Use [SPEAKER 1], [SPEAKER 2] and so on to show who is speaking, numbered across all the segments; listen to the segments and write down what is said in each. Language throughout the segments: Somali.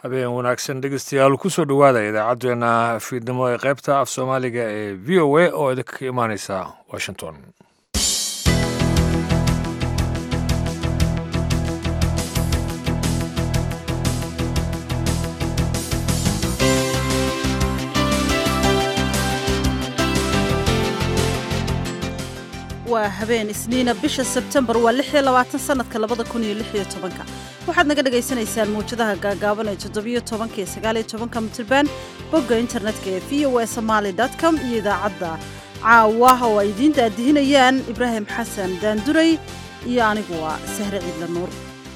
[SPEAKER 1] habeen wanaagsan dhegeystayaal kusoo dhowaada idaacaddeenna fiidnimo ee qaybta af soomaaliga ee v o a oo idinka ka imaaneysa washington
[SPEAKER 2] waa habeen isniina bisha sebtembar waa lix iyo labaatan sanadka labada kun iyo lix iyo tobanka waxaad naga dhagaysanaysaan mawjadaha gaagaaban ee toddobiyo tobanka iyo sagaaliyo tobanka mitirban bogga internetka ee v o a somaali com iyo idaacadda caawa oo ay idiin daadihinayaan ibraahim xasan daanduray iyo anigu waa sahre ciidla nuur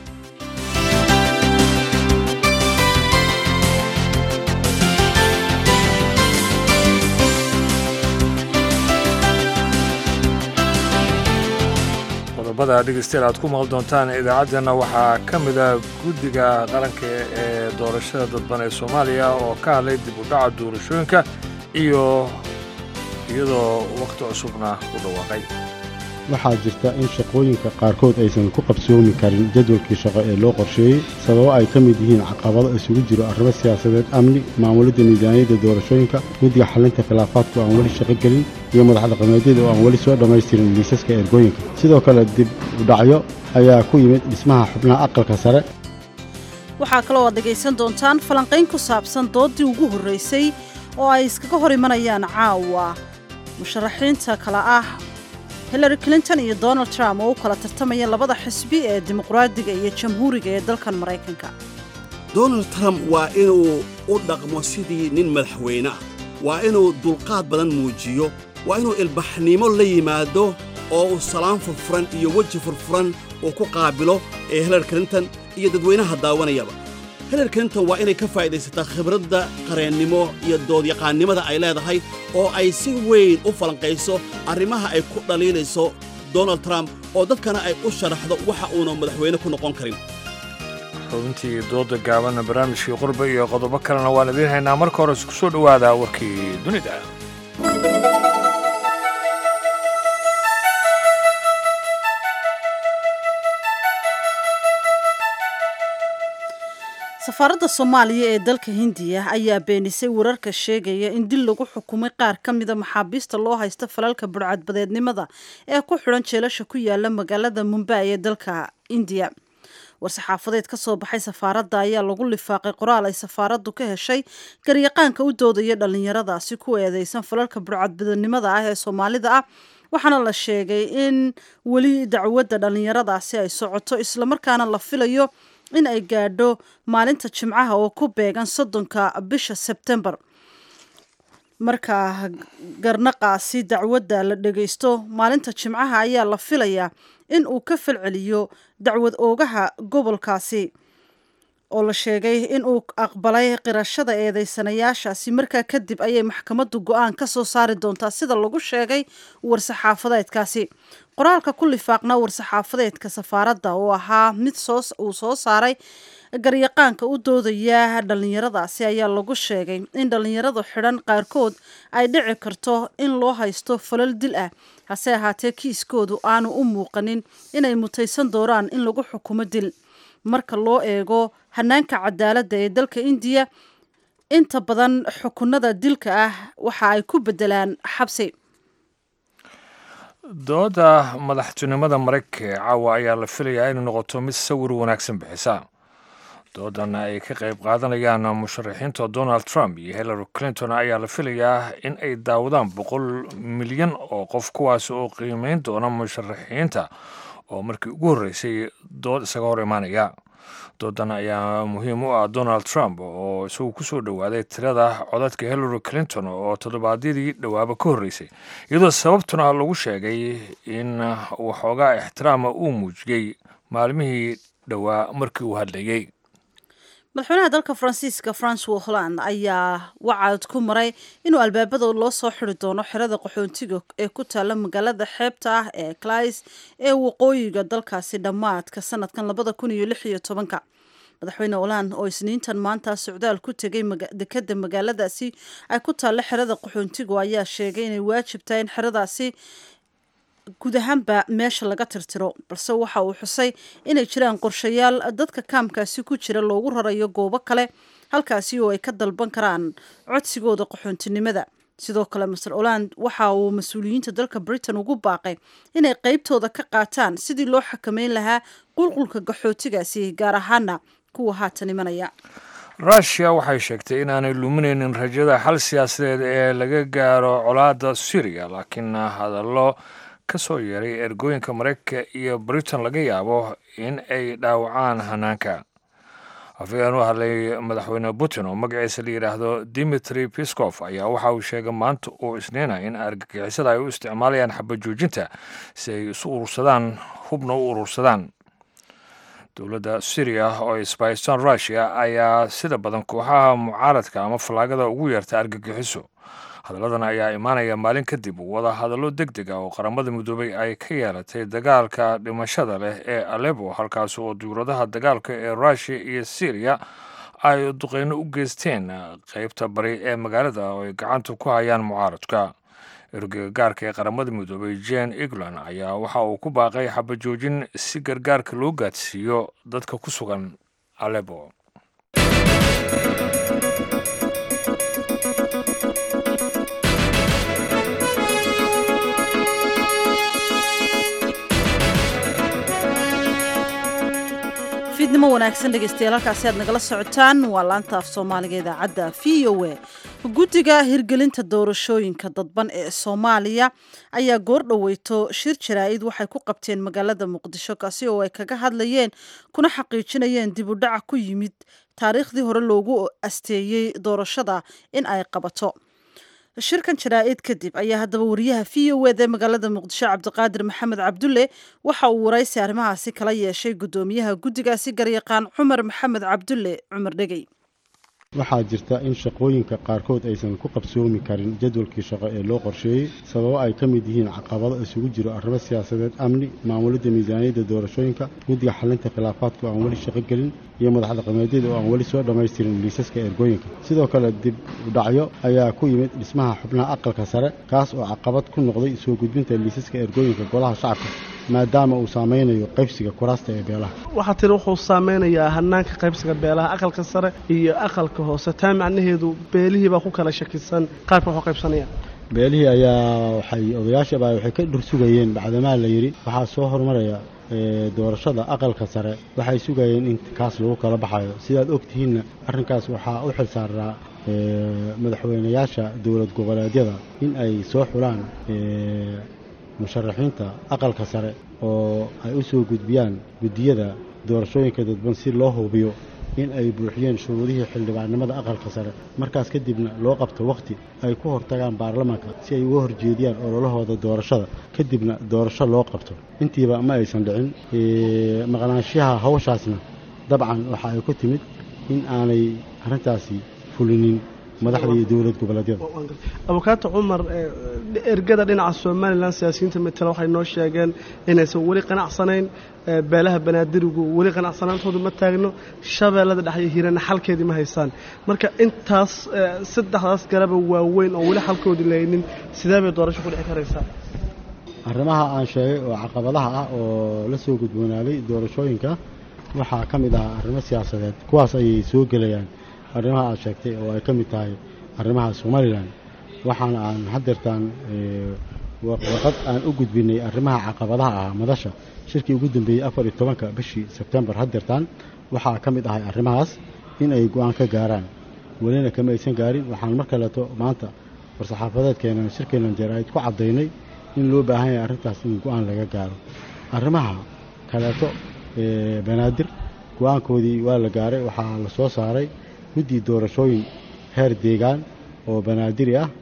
[SPEAKER 1] qodobada dhegeystayaal aad ku maqli doontaan idaacaddeenna waxaa ka mid a guddiga qaranka ee doorashada dadban ee soomaaliya oo ka hadlay dib u dhaca doorashooyinka iyo iyadoo wakhti cusubna u dhawaaqay
[SPEAKER 3] waxaa jirta in shaqooyinka qaarkood aysan ku qabsoomi karin jadwalkii shaqo ee loo qorsheeyey sababo ay ka mid yihiin caqabado isugu jiro arrimo siyaasadeed amni maamulidda miisaaniyadda doorashooyinka guddiga xalinta khilaafaadka oo aan weli shaqo gelin iyo madax dhaqameedyada oo aan weli soo dhammaystirin liisaska ergooyinka sidoo kale dib u dhacyo ayaa ku yimid dhismaha xubnaha aqalka sare
[SPEAKER 2] waxaa kaloo aad dhegaysan doontaan falanqayn ku saabsan dooddii ugu horraysay oo ay iskaga hor imanayaan caawa musharaxiinta kale ah hillary clinton iyo donald trump oo u kala tartamaya labada xisbi ee dimuqraadiga iyo jamhuuriga ee dalkan maraykanka
[SPEAKER 4] donald trump waa inuu u dhaqmo sidii nin madaxweyne ah waa inuu dulqaad badan muujiyo waa inuu ilbaxnimo la yimaado oo uu salaan furfuran iyo weji furfuran uu ku qaabilo ee hillary clinton iyo dadweynaha daawanayaba hillary clinton waa inay ka faa'iidaysataa khibradda qareennimo iyo doodyaqaannimada ay leedahay oo ay si weyn u falanqayso arrimaha ay ku dhaliilayso donald trump oo dadkana ay u sharaxdo waxa uuna madaxweyne ku noqon karin
[SPEAKER 1] xubintii dooda gaabanna barnaamijkii qurba iyo qodobo kalena waan idiin haynaa marka hore isku soo dhowaada warkii dunida
[SPEAKER 2] safaaradda soomaaliya ee dalka hindiya ayaa beenisay wararka sheegaya in dil lagu xukumay qaar ka mida maxaabiista loo haysta falalka budhcadbadeednimada ee ku xidhan jeelasha ku yaala magaalada mumbai ee dalka indiya war-saxaafadeed ka soo baxay safaaradda ayaa lagu lifaaqay qoraal ay safaaraddu ka heshay garyaqaanka u doodaya dhallinyaradaasi ku eedeysan falalka budhcadbadeednimada ah ee soomaalida ah waxaana la sheegay in weli dacwadda dhallinyaradaasi ay socoto islamarkaana la filayo in ay gaadho maalinta jimcaha oo ku beegan soddonka bisha sebtembar marka garnaqaasi dacwadda la dhagaysto maalinta jimcaha ayaa la filayaa in uu ka falceliyo dacwad oogaha gobolkaasi oo la sheegay in uu aqbalay qirashada eedeysanayaashaasi markaa kadib ayay maxkamaddu go-aan ka soo saari doontaa sida lagu sheegay war-saxaafadeedkaasi qoraalka ku lifaaqnaa war-saxaafadeedka safaaradda oo ahaa mid uu soo saaray garyaqaanka u doodaya dhallinyaradaasi ayaa lagu sheegay in dhallinyaradu xidhan qaarkood ay dhici karto in loo haysto falal dil ah hase ahaatee kiiskoodu aanu u muuqanin inay mutaysan doonaan in lagu xukumo dil marka loo eego hanaanka cadaaladda ee dalka indiya inta badan xukunada dilka ah waxa ay ku bedelaan xabsi
[SPEAKER 1] dooda madaxtinimada maraykanka ee caawa ayaa la filayaa inay noqoto mid sawir wanaagsan bixisa doodan ay ka qayb qaadanayaan musharaxiinta donald trump iyo hillary clinton ayaa la filayaa in ay daawadaan boqol milyan oo qof kuwaas oo qiimeyn doona musharaxiinta oo markii ugu horreysay dood isaga hor imaanaya doodan ayaa muhiim u ah donald trump oo isagu ku soo dhowaaday tirada codadka hillary clinton oo toddobaadyadii dhowaaba ka horreysay iyadoo sababtuna lagu sheegay in waxoogaa ixtiraama uu muujiyey maalmihii dhowaa markii uu hadlayey
[SPEAKER 2] madaxweynaha dalka faransiiska francois holland ayaa wacad ku maray inuu albaabada loo soo xiri doono xerada qaxoontiga ee ku taalla magaalada xeebta ah ee clays ee waqooyiga dalkaasi dhammaadka sanadkan labada kun iyo lix iyo tobanka madaxweyne holland oo isniintan maanta socdaal ku tegay dekeda magaaladaasi ay ku taalla xerada qaxoontigu ayaa sheegay inay waajib tahay in xeradaasi guud ahaanba meesha laga tirtiro balse waxa uu xusay inay jiraan qorshayaal dadka kaamkaasi ku jira loogu rarayo goobo kale halkaasi oo ay ka dalban karaan codsigooda qaxoontinimada sidoo kale master oland waxa uu mas-uuliyiinta dalka britain ugu baaqay inay qeybtooda ka qaataan sidii loo xakameyn lahaa qulqulka qaxootigaasi gaar ahaana kuwa haatan imanaya
[SPEAKER 1] rushia waxay sheegtay inaanay luminaynin rajada xal siyaasadeed ee laga gaaro colaadda syriya laakiin hadallo ka soo yeeray ergooyinka maraykanka iyo britain laga yaabo in ay dhaawacaan hanaanka afayeen u hadlay madaxweyne putin oo magaciisa la yidhaahdo dimitri piskof ayaa waxa uu sheegay maanta uu isniinaya in argagixisada ay u isticmaalayaan xabajoojinta si ay isu urursadaan hubna u urursadaan dowladda syriya oo isbahistan rushia ayaa sida badan kooxaha mucaaradka ama fallaagada ugu yeerta argagixiso hadalladan ayaa imaanaya maalin kadib wada hadallo deg deg ah oo qaramada midoobay ay ka yeelatay dagaalka dhimashada leh ee alebo halkaas oo duuradaha dagaalka ee rushia iyo syriya ay duqeyno u geysteen qeybta bari ee magaalada oo ay gacanta ku hayaan mucaaradka ergeyga gaarka ee qaramada midoobay jen egland ayaa waxa uu ku baaqay xabajoojin si gargaarka loo gaadsiiyo dadka ku sugan alebo
[SPEAKER 2] fiidnimo wanaagsan dhegeystayaal halkaasi aad nagala socotaan waa laanta af soomaaliga idaacadda v o a guddiga hirgelinta doorashooyinka dadban ee soomaaliya ayaa goor dhoweyto shir jaraa-id waxay ku qabteen magaalada muqdisho kaasi oo ay kaga hadlayeen kuna xaqiijinayeen dib u dhaca ku yimid taariikhdii hore loogu asteeyey doorashada in ay qabato shirkan jaraa-id kadib ayaa haddaba wariyaha v o ed ee magaalada muqdisho cabdiqaadir maxamed cabdulle waxa uu waraysi arrimahaasi kala yeeshay guddoomiyaha guddigaasi garyaqaan cumar maxamed cabdulle cumar dhegey
[SPEAKER 3] waxaa jirta in shaqooyinka qaarkood aysan ku qabsoomi karin jadwalkii shaqo ee loo qorsheeyey sababo ay ka mid yihiin caqabado isugu jiro arrimo siyaasadeed amni maamulidda miisaaniyadda doorashooyinka guddiga xalinta khilaafaadka oo aan weli shaqo gelin iyo madax dhaqameedyada oo aan weli soo dhammaystirin liisaska ergooyinka sidoo kale dib udhacyo ayaa ku yimid dhismaha xubnaha aqalka sare kaas oo caqabad ku noqday soo gudbinta liisaska ergooyinka golaha shacabka maadaama uu saameynayo qaybsiga kuraasta ee beelaha
[SPEAKER 5] waxaa tiri wuxuu saameynayaa hanaanka qaybsiga beelaha aqalka sare iyo aqalka hoose taa macnaheedu beelihii baa ku kala shakisan qaabka waxu qaybsanayaan
[SPEAKER 3] beelihii ayaa waxay odayaashaba waxay ka dhur sugayeen bacdamaa la yidhi waxaa soo horumaraya doorashada aqalka sare waxay sugayeen in kaas lagu kala baxayo sidaad ogtihiinna arrinkaas waxaa u xil saaraa madaxweynayaasha dowlad goboleedyada in ay soo xulaan musharaxiinta aqalka sare oo ay u soo gudbiyaan guddiyada doorashooyinka dadban si loo hubiyo in ay buuxiyeen shuruudihii xildhibaannimada aqalka sare markaas kadibna loo qabto wakhti ay ku hortagaan baarlamaanka si ay uga horjeediyaan ololahooda doorashada kadibna doorasho loo qabto intiiba ma aysan dhicin maqnaanshaha hawshaasna dabcan waxa ay ku timid in aanay arrintaasi fulinin madaxda iyo dowlad goboleedyada
[SPEAKER 5] abukaato cumar ergada dhinaca somalilan siyaasiyiinta matala waxay noo sheegeen inaysan weli qanacsanayn beelaha banaadirigu weli qanacsanaantoodu ma taagno shabeellada dhex iyo hiirana xalkeedii ma haysaan marka intaas saddexdaas garaba waaweyn oo weli xalkoodii lahaynin sidee bay doorasho ku dhici karaysaa
[SPEAKER 3] arrimaha aan sheegay oo caqabadaha ah oo la soo gudboonaaday doorashooyinka waxaa ka mid ahaa arrimo siyaasadeed kuwaas ayay soo gelayaan arrimaha aad sheegtay oo ay ka mid tahay arrimaha somalilan waxaana aan hadeertaan warqad aan u gudbinay arrimaha caqabadaha ah madasha shirkii ugu dambeeyey afar iyo tobanka bishii sebtembar hadeertaan waxaa ka mid ahay arrimahaas in ay go-aan ka gaaraan welina kama aysan gaarin waxaan mar kaleeto maanta war-saxaafadeedkeenan shirkeenan jaraa-id ku caddaynay in loo baahan yahay arrintaas in go-aan laga gaaro arrimaha kaleeto banaadir go-aankoodii waa la gaaray waxaa la soo saaray guddi doorashooyin heer deegaan oo banaadiri ah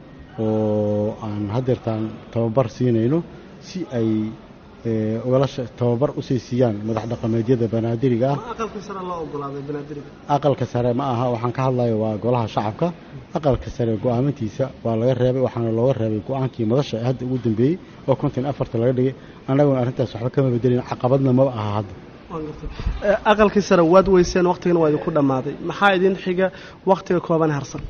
[SPEAKER 3] oo aan hadeertaan tababar siinayno si ay ugala tababar usii siiyaan madax dhaqameedyada banaadiriga ah aqalka sare ma aha waxaan ka hadlayo waa golaha shacabka aqalka sare go-aamintiisa waa laga reebay waxaana looga reebay go-aankii madasha ee hadda ugu dambeeyey oo konton afarta laga dhigay annaguna arrintaas waxba kama bedelin caqabadna maba aha hadda
[SPEAKER 5] aqalkii sare waad weyseen wakhtigana waa idinku dhammaaday maxaa idin xiga wakhtiga kooban harsan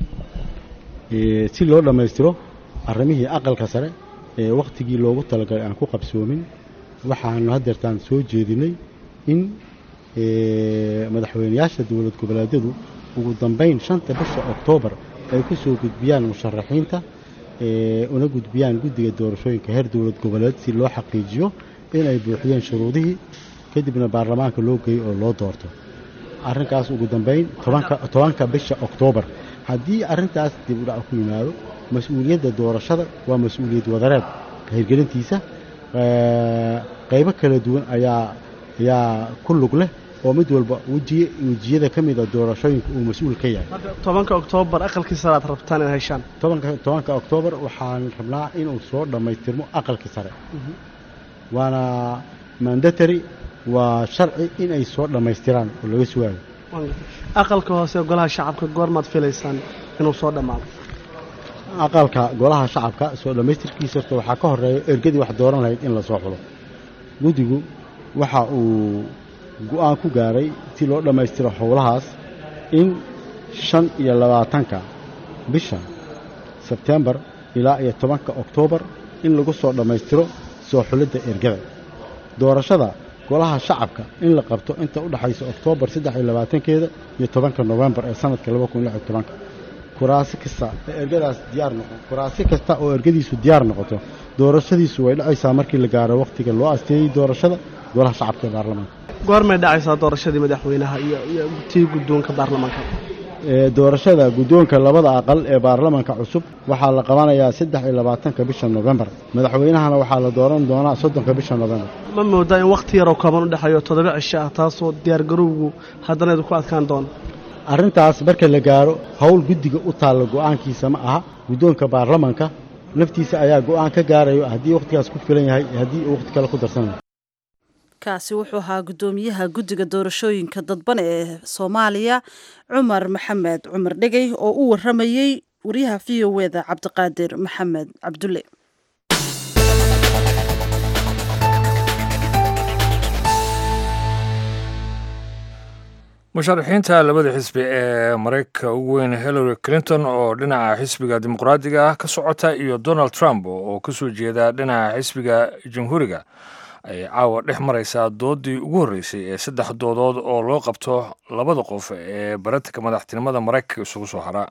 [SPEAKER 3] si loo dhammaystiro arrimihii aqalka sare ee wakhtigii loogu talagalay aan ku qabsoomin waxaanu hadeertaan soo jeedinay in madaxweynayaasha dowlad goboleedyadu ugu dambayn shanta bisha oktoobar ay ku soo gudbiyaan musharaxiinta una gudbiyaan guddiga doorashooyinka heer dowlad goboleed si loo xaqiijiyo inay buuxiyeen shuruudihii kadibna baarlamaanka loo geeyo oo loo doorto arrinkaas ugu dambayn tobanka bisha oktoobar haddii arrintaas dib u dhac ku yimaado mas-uuliyadda doorashada waa mas-uuliyad wadareed hirgelintiisa qaybo kala duwan ayaa ayaa ku lug leh oo mid walba wejiye wejiyada ka mida doorashooyinka uu mas-uul ka yahay
[SPEAKER 5] tobanka oktoobar aqalkii sare aad rabtaan inaad heshaan
[SPEAKER 3] tobanka tobanka oktoobar waxaan rabnaa inuu soo dhammaystirmo aqalkii sare waana mandatary waa sharci inay soo dhammaystiraan oo laga sugaayo
[SPEAKER 5] aqalka hoose golaha shacabka goormaad filaysaan inuu soo dhammaado
[SPEAKER 3] aqalka golaha shacabka soo dhammaystirkiisa horta waxaa ka horeeya ergadii wax dooran lahayd in lasoo xulo guddigu waxa uu go-aan ku gaaray si loo dhammaystiro howlahaas in shan iyo labaatanka bisha sebtembar ilaa iyo tobanka oktoobar in lagu soo dhammaystiro soo xulidda ergada doorashada golaha shacabka in la qabto inta u dhexaysa oktoobar saddex iyo labaatankeeda iyo tobanka nofembar ee sanadka laba kun lix iyo tobanka kuraasi kasta ee ergadaas diyaar noqo kuraasi kasta oo ergadiisu diyaar noqoto doorashadiisu way dhacaysaa markii la gaaro wakhtiga loo asteeyey doorashada golaha shacabka ee baarlamaanka
[SPEAKER 5] goormay dhacaysaa doorashadii madaxweynaha iyo iyo tii guddoonka baarlamaanka
[SPEAKER 3] doorashada guddoonka labada aqal ee baarlamaanka cusub waxaa la qabanayaa saddex iyo labaatanka bisha nofembar madaxweynahana waxaa la dooran doonaa soddonka bisha nofembar
[SPEAKER 5] ma moodaa in wakhti yaroo kooban u dhexeeyo toddoba cisho ah taasoo diyaargarowgu haddana idinku adkaan doono
[SPEAKER 3] arrintaas marka la gaaro howl guddiga u taalla go'aankiisa ma aha guddoonka baarlamaanka laftiisa ayaa go'aan ka gaarayo haddii wakhtigaas ku filan yahay haddii uu wakhti kale ku darsanayo
[SPEAKER 2] kaasi wuxuu ahaa guddoomiyaha guddiga doorashooyinka dadban ee soomaaliya cumar maxamed cumar dhegey oo u waramayey wariyaha v o eda cabdiqaadir maxamed cabdulle
[SPEAKER 1] musharaxiinta labada xisbi ee maraykanka ugu weyn hillary clinton oo dhinaca xisbiga dimuqraadiga ah ka socota iyo donald trump oo ka soo jeeda dhinaca xisbiga jamhuuriga ay caawa dhex maraysaa doodii ugu horreysay ee saddex doodood oo loo qabto labada qof ee baratanka madaxtinimada maraykanka isugu soo hara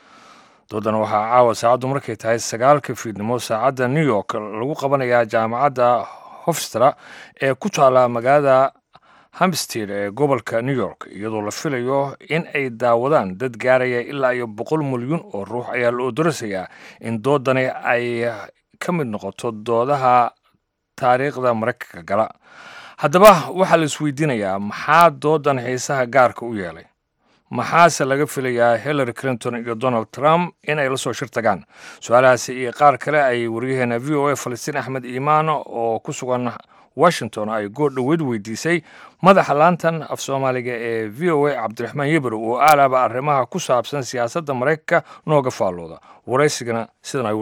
[SPEAKER 1] doodan waxaa caawa saacaddu markay tahay sagaalka fiidnimo saacadda new york lagu qabanayaa jaamacadda hofstra ee ku taala magaalada hamstead ee gobolka new york iyadoo la filayo in ay daawadaan dad gaaraya ilaa iyo boqol milyuun oo ruux ayaa la odorasayaa in doodani ay ka mid noqoto doodaha taariikhda maraykanka gala haddaba waxaa la isweydiinayaa maxaa doodan xiisaha gaarka u yeelay maxaase laga filayaa hillary clinton iyo donald trump inay la soo shir tagaan su-aalahaasi iyo qaar kale ay waryaheena v o a falastiin axmed iimaan oo ku sugan washington ay goor dhoweyd weydiisay madaxa laantan af soomaaliga ee v o a cabdiraxmaan yebrow oo aalaaba arrimaha ku saabsan siyaasadda maraykanka nooga faallooda waraysigana sidan ayuu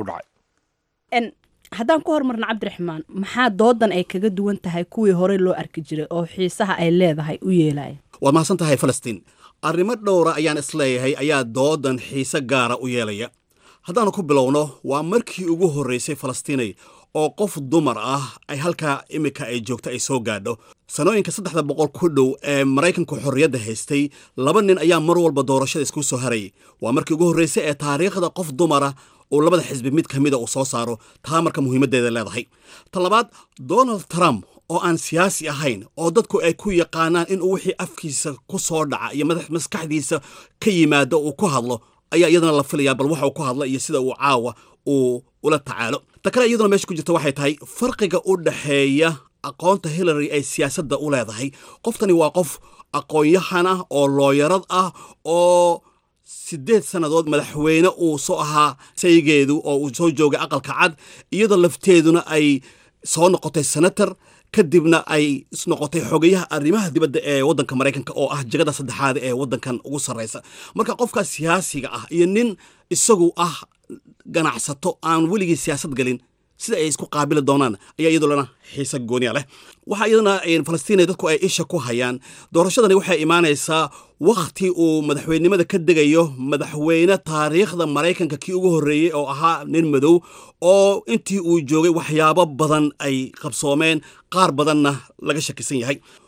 [SPEAKER 1] dhacay
[SPEAKER 6] haddaan ku hormarno cabdiraxmaan maxaa doodan ay kaga duwan tahay kuwii horey loo arki jiray oo xiisaha ay leedahay u yeelaya
[SPEAKER 4] waad mahadsan tahay falastiin arrimo dhowra ayaan isleeyahay ayaa doodan xiise gaara u yeelaya haddaannu ku bilowno waa markii ugu horraysay falastiinay oo qof dumar ah ay halkaa iminka ay joogto ay soo gaadho sanooyinka saddexda boqol ku dhow ee maraykanku xorriyadda haystay laba nin ayaa mar walba doorashada isku soo harayay waa markii ugu horraysay ee taariikhda qof dumara uu labada xisbi mid ka mida uu soo saaro taa marka muhiimaddeeda leedahay ta labaad donald trump oo aan siyaasi ahayn oo dadku ay ku yaqaanaan inuu wixii afkiisa ku soo dhaca iyo maskaxdiisa ka yimaado uu ku hadlo ayaa iyadana la filayaa bal waxa uu ku hadla iyo sida uu caawa uu ula tacaalo ta kale iyaduna meesha ku jirta waxay tahay farqiga u dhexeeya aqoonta hillary ay siyaasadda u leedahay qoftani waa qof aqoon-yahan ah oo looyarad ah oo siddeed sannadood madaxweyne uu soo ahaa saygeedu oo uu soo joogay aqalka cad iyadoo lafteeduna ay soo noqotay senator kadibna ay noqotay xogayaha arrimaha dibadda ee waddanka maraykanka oo ah jegada saddexaad ee waddankan ugu sarraysa marka qofkaas siyaasiga ah iyo nin isagu ah ganacsato aan weligii siyaasad galin sida ay isku qaabili doonaan ayaa iyadulana xiise gooniya leh waxaa iyadana falastiina dadku ay isha ku hayaan doorashadani waxay imaanaysaa wakhti uu madaxweynenimada ka degayo madaxweyne taariikhda maraykanka kii ugu horreeyey oo ahaa nin madow oo intii uu joogay waxyaabo badan ay qabsoomeen qaar badanna laga shakisan yahay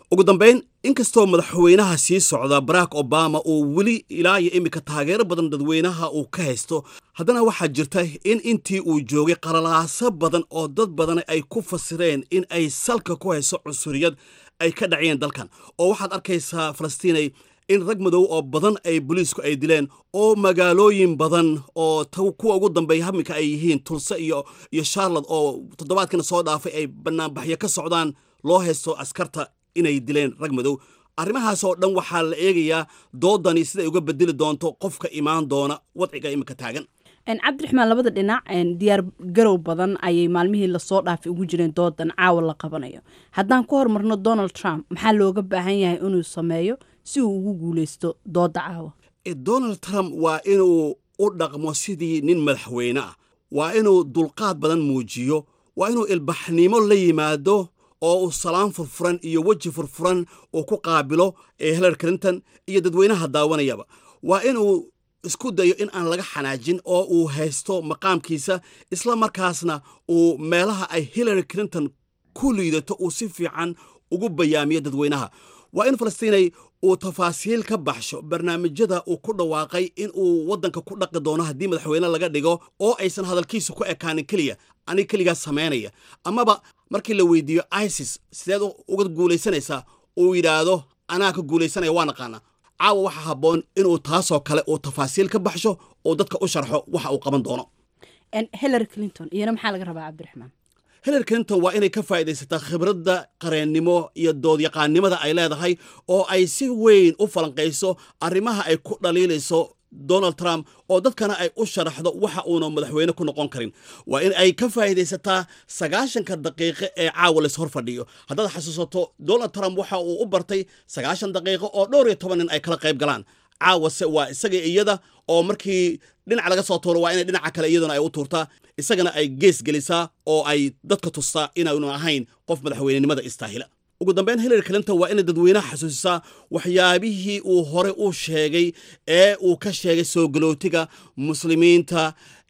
[SPEAKER 4] ugu dambayn inkastoo madaxweynaha sii socda barack obama uu weli ilaa iyo iminka taageero badan dadweynaha uu ka haysto haddana waxaa jirta in intii uu joogay qalalaaso badan oo dad badan ay ku fasireen in ay salka ku hayso cunsuriyad ay ka dhaciyeen dalkan oo waxaad arkaysaa falastiinay in rag madow oo badan ay booliisku ay dileen oo magaalooyin badan oo kuwa ugu dambeeya haminka ay yihiin tulse iyo iyo charlotte oo toddobaadkana soo dhaafay ay banaanbaxyo ka socdaan loo haysto askarta inay dileen rag madow arrimahaas oo dhan waxaa la eegayaa doodani siday uga bedeli doonto qofka imaan doona wadciga iminka taagan
[SPEAKER 6] cabdiraxmaan labada dhinac diyaar garow badan ayay maalmihii lasoo dhaafay ugu jireen doodan caawa la qabanayo haddaan ku hormarno donald trump maxaa looga baahan yahay inuu sameeyo si uu ugu guuleysto dooda caawa
[SPEAKER 4] donald trump waa inuu u dhaqmo sidii nin madaxweyne ah waa inuu dulqaad badan muujiyo waa inuu ilbaxnimo la yimaado oo uu salaan furfuran iyo weji furfuran uu ku qaabilo ee hillary clinton iyo dadweynaha daawanayaba waa inuu isku dayo in aan laga xanaajin oo uu haysto maqaamkiisa isla markaasna uu meelaha ay hillary clinton ku liidato uu si fiican ugu bayaamiyo dadweynaha waa in falastiinay uu tafaasiil ka baxsho barnaamijyada uu ku dhawaaqay in uu waddanka ku dhaqi doono haddii madaxweyne laga dhigo oo aysan hadalkiisa ku ekaanin keliya aniga keligaa samaynaya amaba markii la weydiiyo isis sideed uga guulaysanaysaa uu yidhaahdo anaa ka guulaysanaya waa naqaana caawa waxaa habboon inuu taasoo kale uu tafaasiil ka baxsho oo dadka u sharxo waxa uu qaban doono
[SPEAKER 6] hillary clinton iyana maxaa laga rabaa cabdiraxmaan
[SPEAKER 4] hillary clinton waa inay ka faa'iidaysataa khibradda qareennimo iyo doodyaqaannimada ay leedahay oo ay si weyn u falanqayso arrimaha ay ku dhaliilayso donald trump oo dadkana ay u sharaxdo waxa uuna madaxweyne ku noqon karin waa in ay ka faa'iidaysataa sagaashanka daqiiqo ee caawa lays hor fadhiyo haddaad xasuusato donald trump waxa uu u bartay sagaashan daqiiqo oo dhowr iyo toban nin ay kala qayb galaan caawase waa isaga iyada oo markii dhinac laga soo tuuro waa inay dhinaca kale iyaduna ay u tuurtaa isagana ay gees gelisaa oo ay dadka tustaa inaanu ahayn qof madaxweynenimada istaahila ugu dambeyn hillary clinton waa inay dadweynaha xasuusisaa waxyaabihii uu hore u sheegay ee uu ka sheegay soo galootiga muslimiinta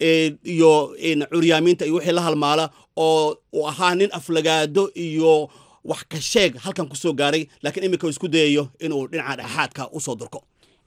[SPEAKER 4] iyo curyaamiinta iyo wixii la halmaala oo uu ahaa nin aflagaado iyo wax ka sheeg halkan ku soo gaaray laakiin iminka uu isku dayayo inuu dhinaca dhexaadka u soo durko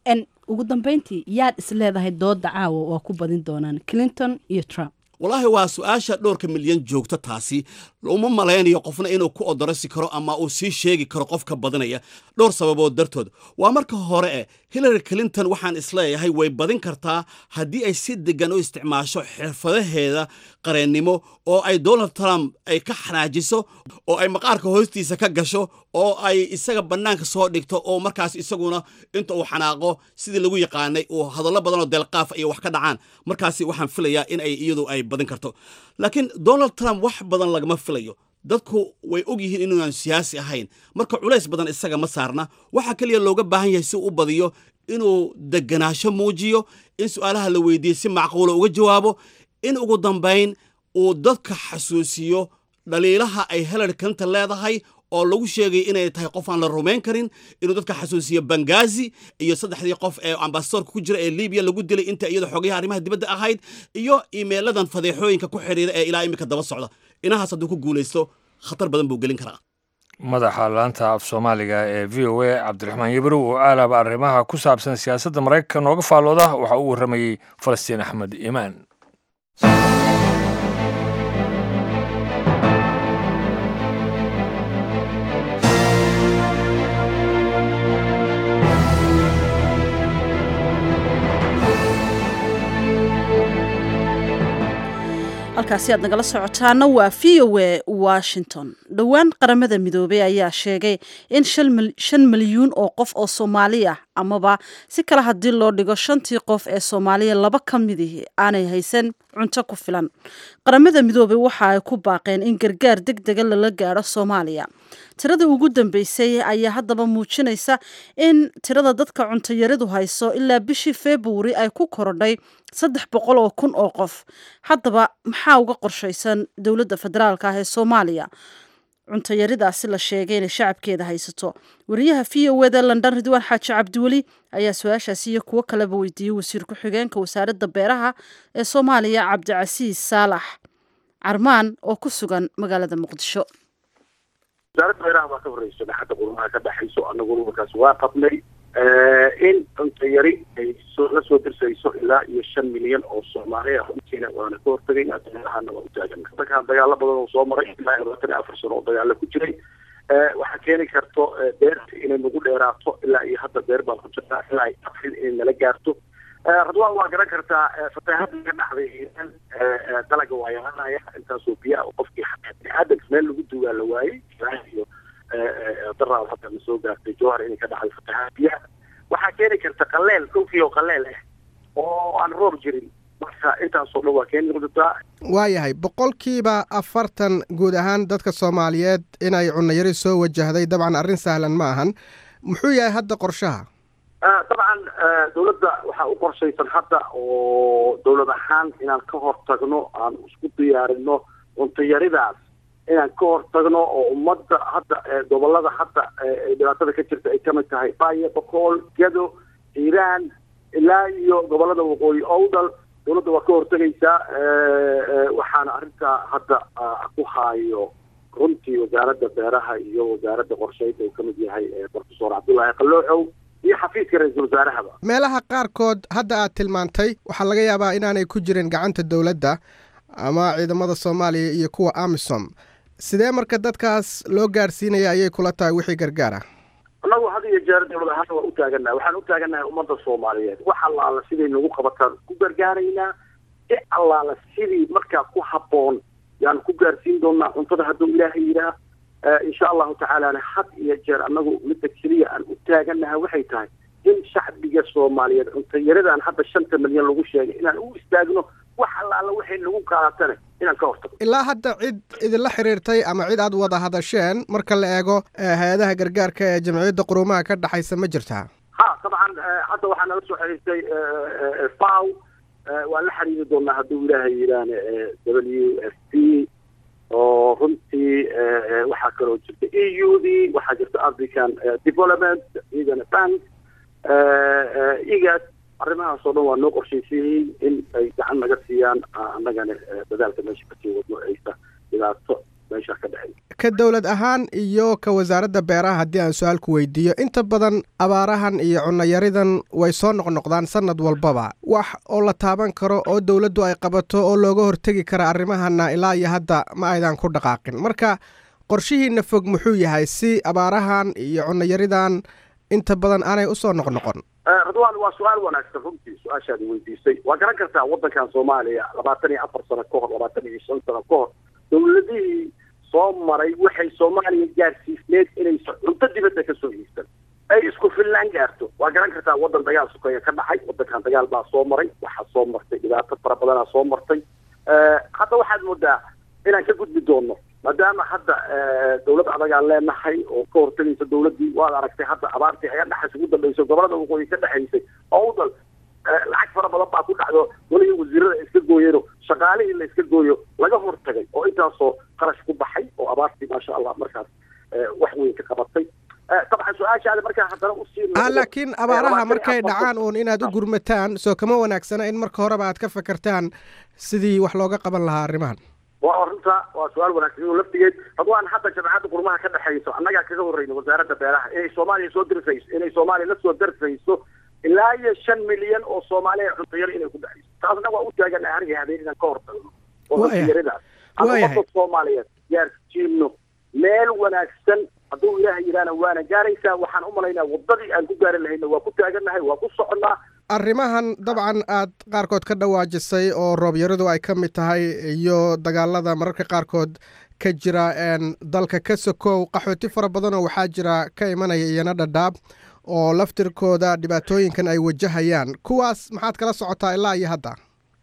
[SPEAKER 6] ugu dambeyntii yaad is leedahay dooda caawa waa ku badin doonaan clinton iyo trump
[SPEAKER 4] wallaahi waa su-aasha dhowrka milyan joogta taasi uma malaynayo qofna inuu ku odorasi karo ama uu sii sheegi karo qofka badinaya dhowr sababood dartood waa marka hore eh hillary clinton waxaan isleeyahay way badin kartaa haddii ay si degan u isticmaasho xirfadaheeda qareennimo oo ay donald trump ay ka xanaajiso oo ay maqaarka hoostiisa ka gasho oo ay isaga bannaanka soo dhigto oo markaas isaguna inta uu xanaaqo sidii lagu yaqaanay uu hadallo badanoo deelqaaf iyo wax ka dhacaan markaasi waxaan filayaa in ay iyadu ay badin karto laakiin donald trump wax badan lagama filayo dadku way og yihiin inuunan siyaasi ahayn marka culays badan isaga ma saarna waxaa keliya looga baahan yahay si uu u badiyo inuu deganaasho muujiyo in su'aalaha la weydiiye si macquula uga jawaabo in ugu dambayn uu dadka xasuusiyo dhaliilaha ay hillary clinton leedahay oo lagu sheegay inay tahay qof aan la rumayn karin inuu dadka xasuusiyo bangazi iyo saddexdii qof ee ambasadorka ku jira ee libiya lagu dilay inta iyada xogayaha arrimaha dibadda ahayd iyo iimeeladan fadeexooyinka ku xidhiira ee ilaa iminka daba socda inahaas hadduu ku guulaysto khatar badan buu gelin karaa
[SPEAKER 1] madaxa laanta af soomaaliga ee v o a cabdiraxmaan yabrow oo aalaba arrimaha ku saabsan siyaasadda maraykanka nooga faallooda waxaa u warramayey falastiin axmed iimaan
[SPEAKER 2] halkaasi aad nagala socotaana waa v o a washington dhowaan qaramada midoobey ayaa sheegay in shan milyuun oo qof oo soomaali ah amaba si kale haddii loo dhigo shantii qof ee soomaaliya laba ka midii aanay haysan cunto ku filan qaramada midoobey waxa ay ku baaqeen in gargaar deg dega lala gaadho soomaaliya tirada ugu dambeysay ayaa haddaba muujinaysa in tirada dadka cuntayaridu hayso ilaa bishii februari ay ku korodhay saddex boqol oo kun oo qof haddaba maxaa uga qorshaysan dowladda federaalka ah ee soomaaliya cuntayaridaasi la sheegay inay shacabkeeda haysato wariyaha v o eda london ridwaan xaaji cabdiweli ayaa su-aashaasi iyo kuwo kaleba weydiiyey wasiir ku-xigeenka wasaaradda beeraha ee soomaaliya cabdicasiis saalax carmaan oo ku sugan magaalada muqdisho
[SPEAKER 7] wasaaradda beeraha waa ka horreyso dhaxadda qurumaha ka dhexayso annaguna markaas waa qabnay in cunto yari ay soo la soo dirsayso ilaa iyo shan milyan oo soomaali ah runtiina waana ka hortagayna beerahana waa u taagana dadkaan dagaalo badan oo soo maray ilaa iyo labaatan iyo afar sano oo dagaalo ku jiray waxaa keeni karto beerta inay nagu dheeraato ilaa iyo hadda beer baan ku jirnaa ilaa iyo afrin inay nala gaarto radwaan waa garan kartaa fataahada ka dhacday iiraan dalaga waa yaalanaya intaasoo biyaa oo qofkii xataa biniaadanka meel lagu duugaa la waayey iyo daraad hadda na soo gaartay jowhar inay ka dhacday fatahaad biyaha waxaa keeni karta qaleel dhulkii oo qaleel ah oo aan roob jirin marka intaasoo dhan waa keeni kartaa
[SPEAKER 8] waayahay boqolkiiba afartan guud ahaan dadka soomaaliyeed inay cunayari soo wajahday dabcan arrin sahlan ma ahan muxuu yahay hadda qorshaha
[SPEAKER 7] dabcan dawladda waxaa u qorshaysan hadda oo dawlad ahaan inaan ka hortagno aan isku diyaarino cuntayaridaas inaan ka hortagno oo ummadda hadda gobolada hadda dhibaatada ka jirta ay kamid tahay baye bokool gedo hiiraan ilaa iyo gobolada waqooyi owdal dawladda waa ka hortegaysaa waxaana arrintaa hadda ku haayo runtii wasaaradda beeraha iyo wasaaradda qorshaynta uu kamid yahay profesor cabdullaahi qalooxow iyo xafiiska ra-iisul wasaarahaba
[SPEAKER 8] meelaha qaarkood hadda aad tilmaantay waxaa laga yaabaa inaanay ku jirin gacanta dowladda ama ciidamada soomaaliya iyo kuwa amisom sidee marka dadkaas loo gaadhsiinaya ayay kula tahay wixii gargaar ah
[SPEAKER 7] annagu had iyo jeer dawlad ahaan waan u taaganahay waxaan u taaganahay ummadda soomaaliyeed wax allaala siday nagu qabataan ku gargaaraynaa si allaala sidii markaa ku habboon yaan ku gaarsiin doonaa cuntada hadduu ilaahay yidhaah insha allahu tacaalana had iyo jeer annagu midda keliya aan u taaganaha waxay tahay in shacbiga soomaaliyeed cuntayaradan hadda shanta milyan lagu sheegay inaan u istaagno wax allaala waxay nagu qaadatane inaan ka hortagno
[SPEAKER 8] ilaa hadda cid idinla xiriirtay ama cid aad wada hadasheen marka la eego hay-adaha gargaarka ee jamciyadda quruumaha ka dhexaysa ma jirtaa
[SPEAKER 7] ha dabcan hadda waxaa nala soo xiriirtay faw waan la xiriiri doonaa hadduu ilaahay yidhaahne w f p oo runtii waxaa kaloo jirta e u d waxaa jirta african development iyagana bank igas arrimahaas oo dhan waa noo qorshaysayey in ay gacan naga siiyaan annagana dadaalka meesha kasii wadno aysa dhibaato meesha ka dhexay
[SPEAKER 8] ka dowlad ahaan iyo ka wasaaradda beeraha haddii aan su-aal ku weydiiyo inta badan abaarahan iyo cunayaridan way soo noqnoqdaan sanad walbaba wax oo la taaban karo oo dowladdu ay qabato oo looga hortegi kara arrimahana ilaa iyo hadda ma aydan ku dhaqaaqin marka qorshihiina fog muxuu yahay si abaarahan iyo cunayaridan inta badan aanay usoo noqnoqon
[SPEAKER 7] radwan waa su-aal wanaagsan runtii su-aashaadi weydiisay waa garan kartaa waddankan soomaaliya labaatan iyo afar sano ka hor labaatan iyo shan sano ka hor dawladihii soo maray waxay soomaaliya gaarsiisneed inaysa cunto dibadda kasoo iibsan ay isku fillaan gaarto waa garan kartaa waddan dagaal sukeeya ka dhacay waddankan dagaal baa soo maray waxaa soo martay dhibaato fara badanaa soo martay hadda waxaad moodaa inaan ka gudbi doono maadaama hadda dawlad adagaan leenahay oo ka hortagaysa dawladdii waad aragtay hadda abaartii aga dhexays ugu dambayso gobolada waqooyi ka dhexaysay owdal lacag fara badan baa ku dhacdo weliga wasiirada iska gooyeno shaqaalihii la iska gooyo laga hortagay oo intaasoo qarash ku baxay oo abaartii maasha allah markaas wax weyn ka qabatay dabcan su-aashaada markaa haddana usii
[SPEAKER 8] ah laakiin abaaraha markay dhacaan uun inaad u gurmataan soo kama wanaagsana in marka horeba aad ka fakertaan sidii wax looga qaban lahaa arrimahan
[SPEAKER 7] waa arrinta waa su-aal wanaagsan oo laftigeed radwaan hadda jamacadda qurmaha ka dhexayso annagaa kaga horreyna wasaaradda beeraha inay soomaaliya soo dirsayso inay soomaaliya la soo darsayso ilaa iyo shan milyan oo soomaaliya cuntayaro inay ku dhexayso taasna waa u taagana aniga habeen inaan ka hortagno oo cuntayaradaas ama ummadda soomaaliyeed gaarsiino meel wanaagsan hadduu ilaahay yidhaahna waana gaaraysaa waxaan u malaynaa waddadii aan ku gaari lahayna waa ku taaganahay waa ku soconnaa
[SPEAKER 8] arrimahan dabcan aad qaarkood ka dhawaajisay oo roobyaradu ay ka mid tahay iyo dagaalada mararka qaarkood ka jira dalka ka sokow qaxooti fara badanoo waxaa jira ka imanaya iyana dhadhaab oo laftirkooda dhibaatooyinkan ay wajahayaan kuwaas maxaad kala socotaa ilaa iyo hadda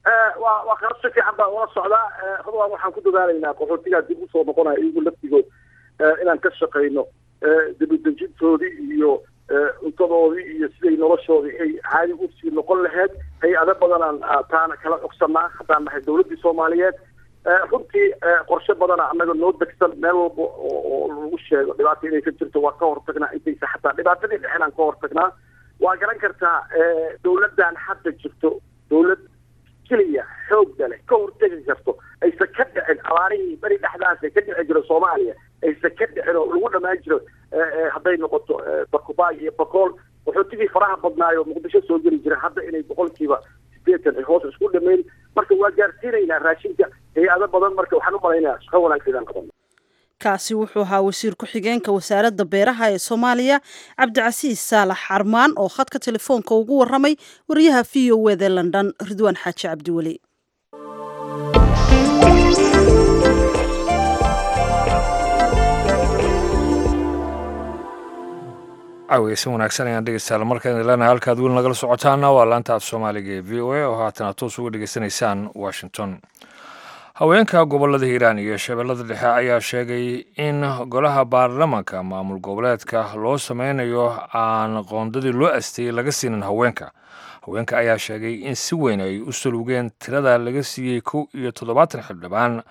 [SPEAKER 7] waa waa kala si fiican baa ula socdaa radwaan waxaan ku dadaalaynaa qaxootigaa dib usoo noqonaya iyagu laftigood inaan ka shaqayno dibudejintoodii iyo cuntadoodii iyo siday noloshoodii ay caadi usii noqon laheyd hay-ado badanaan taana kala cogsanaa haddaan nahay dawladdii soomaaliyeed runtii qorshe badana annaga noo degsan meel walba oo lagu sheego dhibaata inay ka jirto waa ka hortagnaa intaysa xataa dhibaatadii dhexenaan ka hortagnaa waa garan kartaa dawladdan hadda jirto dawlad keliya xoogga leh ka hortegi karto aysan ka dhicin abaarihii beri dhexdaas ka dhici jira soomaaliya aysan ka dhicin oo lagu dhammaan jiro hadday noqoto bakubaay iyo bakool qaxootigii faraha badnaayo muqdisho soo geli jira hadda inay boqolkiiba sideetan ay hoos isku dhameyn marka waa gaarsiinaynaa raashinka hay-ado badan marka waxaan u malaynayaa shaqo wanaagsan inaan qabano
[SPEAKER 2] kaasi wuxuu ahaa wasiir ku-xigeenka wasaaradda beeraha ee soomaaliya cabdicasiis saalax xarmaan oo khadka telefoonka ugu waramay wariyaha v o wd london ridwaan xaaji cabdiweli
[SPEAKER 1] caaweysan wanaagsan ayaan dhegeystayaal markaan ileenahay halkaad weli nagala socotaana waa laanta af soomaaliga ee v o a oo haatan toos uga dhegeysanaysaan washington haweenka gobolada hiiraan iyo shabeellada dhexe ayaa sheegay in golaha baarlamanka maamul goboleedka loo sameynayo aan qoondadii loo asteeyey laga siinin haweenka haweenka ayaa sheegay in si weyn ay u salugeen tirada laga siiyey kow iyo toddobaatan xildhibaan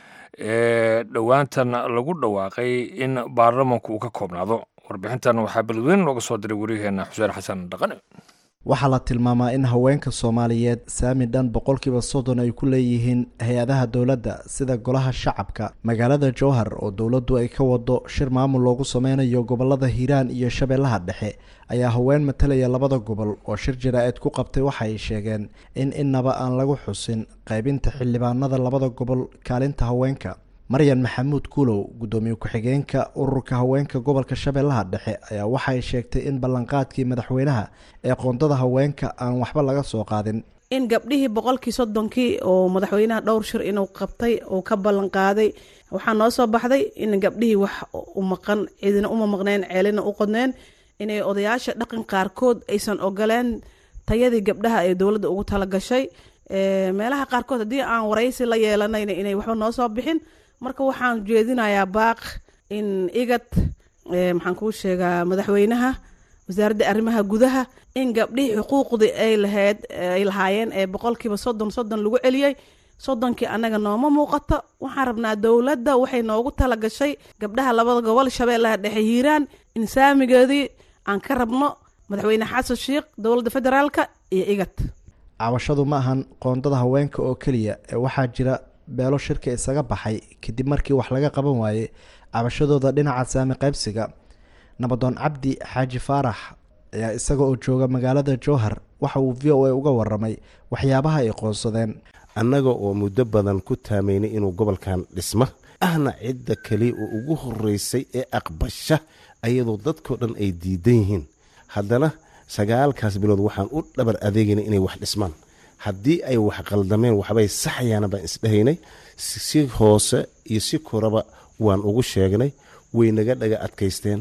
[SPEAKER 1] ee dhowaantan lagu dhawaaqay in baarlamanku uu ka koobnaado warbixintan waxaa beledweyne looga soo diray waryaheena xuseen xasan dhaqane
[SPEAKER 9] waxaa la tilmaamaa in haweenka soomaaliyeed saami dhan boqolkiiba soddon ay ku leeyihiin hay-adaha dowladda sida golaha shacabka magaalada jowhar oo dowladdu ay ka wado shir maamul loogu sameynayo gobolada hiiraan iyo shabeellaha dhexe ayaa haween matalaya labada gobol oo shir jaraa'id ku qabtay waxa ay sheegeen in innaba aan lagu xusin qaybinta xildhibaanada labada gobol kaalinta haweenka maryan maxamuud kuulow guddoomiye ku-xigeenka ururka haweenka gobolka shabeellaha dhexe ayaa waxay sheegtay in ballanqaadkii madaxweynaha ee qoondada haweenka aan waxba laga soo qaadin
[SPEAKER 10] in gabdhihii boqolkii soddonkii oo madaxweynaha dhowr shir inuu qabtay oo ka ballanqaaday waxaa noo soo baxday in gabdhihii wax u maqan cidina uma maqneen ceelina u qodneen inay odayaasha dhaqan qaarkood aysan ogoleen tayadii gabdhaha ee dowladda ugu talagashay meelaha qaarkood haddii aan waraysi la yeelanayna inay waxba noo soo bixin marka waxaan jeedinayaa baaq in igad maxaan kuu sheegaa madaxweynaha wasaaradda arrimaha gudaha in gabdhihii xuquuqdii ay lahayd ay lahaayeen ee boqolkiiba soddon soddon lagu celiyey soddonkii annaga nooma muuqato waxaan rabnaa dowladda waxay noogu tala gashay gabdhaha labada gobol shabeellaha dhexe hiiraan in saamigeedii aan ka rabno madaxweyne xasan sheikh dowladda federaalka iyo igad
[SPEAKER 9] cabashadu ma ahan qoondada haweenka oo keliya ee waxaa jira beelo shirka isaga baxay kadib markii wax laga qaban waayey cabashadooda dhinaca saami qaybsiga nabadoon cabdi xaaji faarax ayaa isaga oo jooga magaalada jowhar waxa uu v o a uga waramay waxyaabaha ay qoonsadeen
[SPEAKER 11] annaga oo muddo badan ku taamaynay inuu gobolkan dhisma ahna cidda keliya oo ugu horeysay ee aqbasha ayadoo dadkao dhan ay diidan yihiin haddana sagaalkaas bilood waxaan u dhabar adeegayna inay wax dhismaan haddii ay wax qaldameen waxbay saxayaana baan isdhahaynay si hoose iyo si koraba waan ugu sheegnay way naga dhaga adkaysteen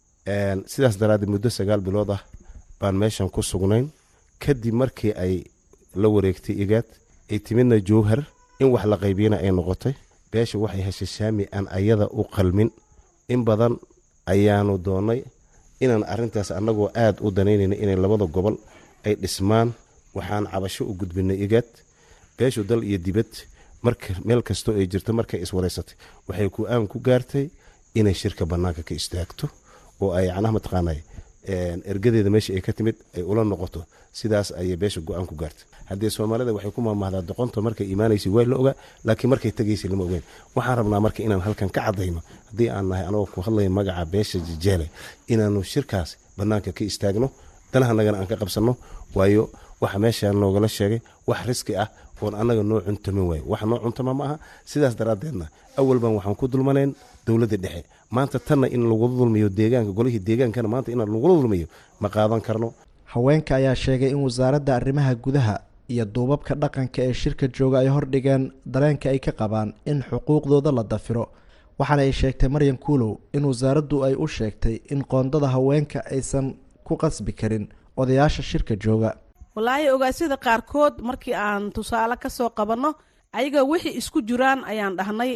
[SPEAKER 11] sidaas daraaddeed muddo sagaal bilood ah baan meeshan ku sugnayn kadib markii ay la wareegtay igaad ay timidna jowhar in wax la qaybiyana ay noqotay beesha waxay heshay shaami aan ayada u qalmin in badan ayaanu doonnay inaan arrintaas annagoo aada u danaynayna inay labada gobol ay dhismaan waxaan cabasho u gudbinay igaad beeshu dal iyo dibad marka meel kastoo ay jirto markay iswareysatay waxay ku-aan ku gaartay inay shirka bannaanka ka istaagto oo ay yacnaha mataqaanay ergadeeda meesha ay ka timid ay ula noqoto sidaas ayay beesha go-aan ku gaartay haddii soomaalida waxay ku maamahdaa doqonta markay imaanaysay waa la ogaa laakiin markay tegaysay lama ogeyn waxaan rabnaa marka inaan halkan ka caddayno haddii aan nahay anagoo ku hadlaya magaca beesha jijeele inaanu shirkaas bannaanka ka istaagno danahanagana aan ka qabsanno waayo waxa meeshaan noogala sheegay wax riski ah oon annaga noo cuntamin waayo wax noo cuntama ma aha sidaas daraaddeedna awalban waxaan ku dulmanayn dowladda dhexe maanta tanna in lagula dulmiyo deegaanka golihii deegaankana maanta in lagula dulmiyo ma qaadan karno
[SPEAKER 9] haweenka ayaa sheegay in wasaaradda arrimaha gudaha iyo duubabka dhaqanka ee shirka jooga ay hordhigeen dareenka ay ka qabaan in xuquuqdooda la dafiro waxaana ay sheegtay maryan kuulow in wasaaraddu ay u sheegtay in qoondada haweenka aysan ku qasbi karin odayaasha shirka jooga
[SPEAKER 10] walaahi ogaasyada qaarkood markii aan tusaale ka soo qabanno ayaga wixii isku jiraan ayaan dhahnay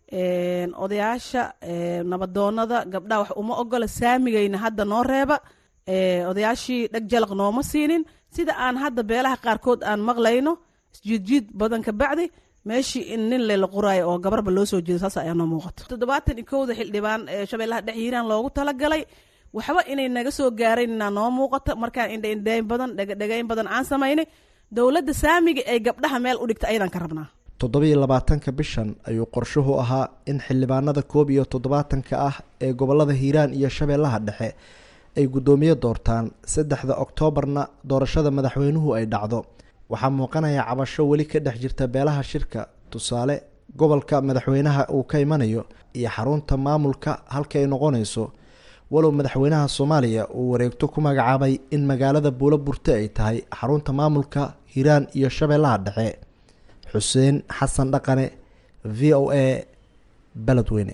[SPEAKER 10] odayaasha nabadoonada gabdhaha wax uma ogola saamigayna hadda noo reeba odayaashii dheg jalaq nooma siinin sida aan hadda beelaha qaarkood aan maqlayno isjiidjiid badan ka bacdi meeshii in nin lela qoraayo oo gabarba loo soo jeedo saas ayaa noo muuqato toddobaatan iyo kowda xildhibaan ee shabeellaha dhex hiiraan loogu talagalay waxba inay naga soo gaaraynna noo muuqato markaan indhaindhayn badan dhegdhegayn badan aan samaynay dowladda saamiga ay gabdhaha meel u dhigta ayadaan ka rabnaa
[SPEAKER 9] toddobiyo labaatanka bishan ayuu qorshuhu ahaa in xildhibaanada koob iyo toddobaatanka ah ee gobolada hiiraan iyo shabeellaha dhexe ay guddoomiye doortaan saddexda oktoobarna doorashada madaxweynuhu ay dhacdo waxaa muuqanaya cabasho weli ka dhex jirta beelaha shirka tusaale gobolka madaxweynaha uu ka imanayo iyo xarunta maamulka halka ay noqonayso walow madaxweynaha soomaaliya uu wareegto ku magacaabay in magaalada buulo burte ay tahay xarunta maamulka hiiraan iyo shabeellaha dhexe xuseen xasan dhaqane v o a beledweyne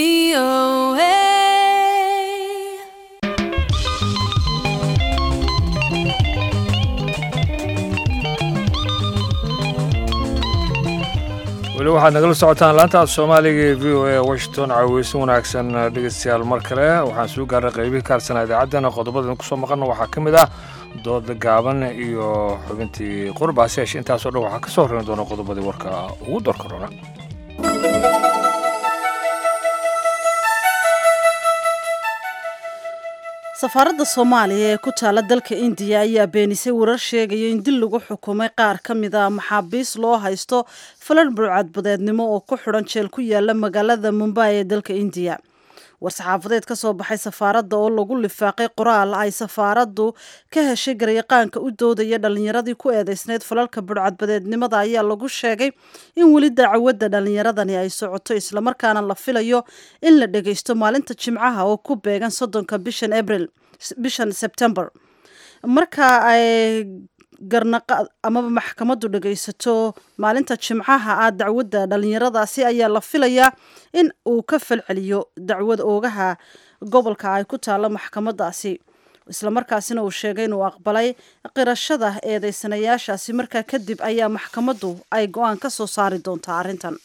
[SPEAKER 1] weli waxaad nagala socotaan laanta soomaaliga ee v o a washington caaweysin wanaagsan dhegeystayaal mar kale waxaan soo gaarnay qeybihii kaarsanaa idaacaddana qodobadan kusoo maqanna waxaa ka mid ah dooda gaaban iyo xubintii qurbaasi yeeshe intaasoo dhan waxaa ka soo horreyn doona qodobadii warka ugu dorka roona
[SPEAKER 2] safaaradda soomaaliya ee ku taala dalka indiya ayaa beenisay warar sheegaya in dil lagu xukumay qaar ka mid a maxaabiis loo haysto falan burcadbadeednimo oo ku xidhan jeel ku yaala magaalada mumbai ee dalka indiya war-saxaafadeed ka soo baxay safaaradda oo lagu lifaaqay qoraal ay safaaraddu ka heshay garyaqaanka u doodaya dhallinyaradii ku eedeysneyd falalka burcadbadeednimada ayaa lagu sheegay in weli dacwadda dhallinyaradani ay socoto islamarkaana la filayo in la dhageysto maalinta jimcaha oo ku beegan soddonka bishan abril bishan sebtembar marka ay garnaqa amaba maxkamaddu dhagaysato maalinta jimcaha ah dacwadda dhallinyaradaasi ayaa la filayaa in uu ka falceliyo dacwad oogaha gobolka ay ku taalla maxkamadaasi islamarkaasina uu sheegay inuu aqbalay qirashada eedeysanayaashaasi markaa kadib ayaa maxkamaddu ay go-aan ka soo saari doontaa arrintan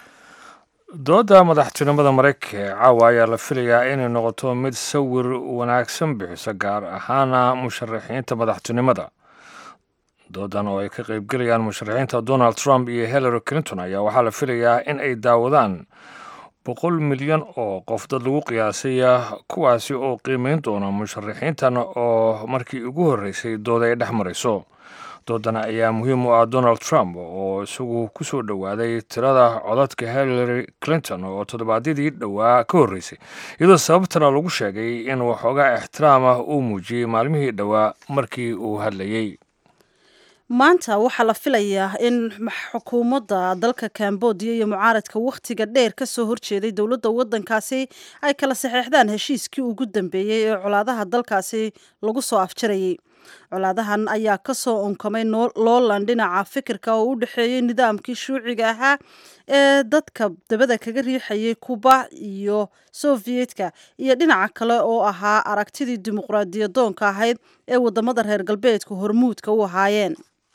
[SPEAKER 1] dooda madaxtinimada maraykanka ee caawa ayaa la filayaa inay noqoto mid sawir wanaagsan bixiso gaar ahaana musharaxiinta madaxtinimada doodan oo ay ka qaybgelayaan musharaxiinta donald trump iyo hillary clinton ayaa waxaa la filayaa in ay daawadaan boqol milyan oo qof dad lagu qiyaasay kuwaasi oo qiimeyn doona musharaxiintan oo markii ugu horreysay dooda ay dhex marayso doodana ayaa muhiim u ah donald trump oo isagu ku soo dhowaaday tirada codadka hillary clinton oo toddobaadyadii dhowaa ka horreysay iyadoo sababtana lagu sheegay in waxoogaa ixtiraam ah uu muujiyey maalmihii dhowaa markii uu hadlayey
[SPEAKER 2] maanta waxaa la filayaa in xukuumadda dalka cambodia iyo mucaaradka wakhtiga dheer ka soo horjeeday dowladda waddankaasi ay kala saxeexdaan heshiiskii ugu dambeeyey ee colaadaha dalkaasi lagu soo afjarayay colaadahan ayaa ka soo unkamay loolan dhinaca fikirka oo u dhexeeyey nidaamkii shuuciga ahaa ee dadka dabada kaga riixayay kuba iyo soviyedka iyo dhinaca kale oo ahaa aragtidii dimuqraadiyadoonka ahayd ee wadamada reer galbeedka hormuudka u ahaayeen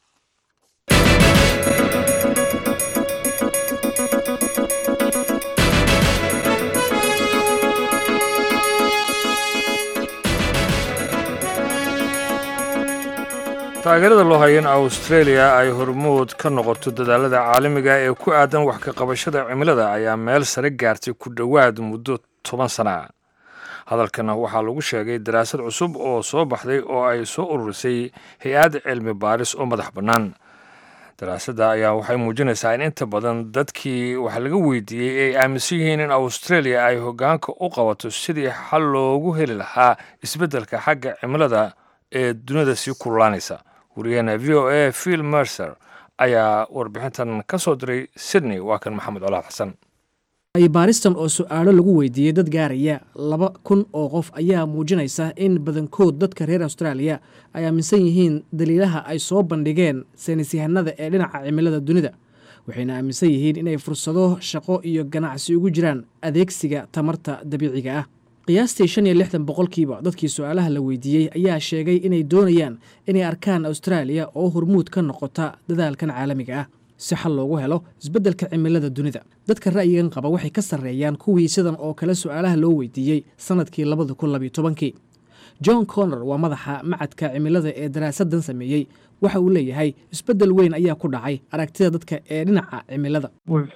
[SPEAKER 1] taageerada loo haya in australia ay hormuud ka noqoto dadaalada caalamiga ee ku aadan wax ka qabashada cimilada ayaa meel sare gaartay ku dhowaad muddo toban sana hadalkan waxaa lagu sheegay daraasad cusub oo soo baxday oo ay soo ururisay hay-ad cilmi baaris oo madax bannaan daraasadda ayaa waxay muujinaysaa in inta badan dadkii wax laga weydiiyey ay aaminsan yihiin in australia ay hoggaanka u qabato sidii xal loogu heli lahaa isbeddelka xagga cimilada ee dunida sii kululaanaysa wariyaheena v o a phil mercer ayaa warbixintan ka soo diray sydney waa kan maxamed colaad xasan
[SPEAKER 12] baaristan oo su-aalo lagu weydiiyey dad gaaraya laba kun oo qof ayaa muujinaysa in badankood dadka reer austraaliya ay aaminsan yihiin daliilaha ay soo bandhigeen saynisyahanada ee dhinaca cimilada dunida waxayna aaminsan yihiin inay fursado shaqo iyo ganacsi ugu jiraan adeegsiga tamarta dabiiciga ah qiyaastii shan iyo lixdan boqolkiiba dadkii su-aalaha la weydiiyey ayaa sheegay inay doonayaan inay arkaan austraaliya oo hormuud ka noqota dadaalkan caalamiga ah si xal loogu helo isbeddelka cimilada dunida dadka ra'yigan qaba waxay ka sarreeyaan kuwii sidan oo kale su-aalaha loo weydiiyey sannadkii labada kun labiyo tobankii john connor waa madaxa macadka cimilada ee daraasadan sameeyey waxa uu leeyahay isbeddel weyn ayaa ku dhacay aragtida dadka ee dhinaca cimilada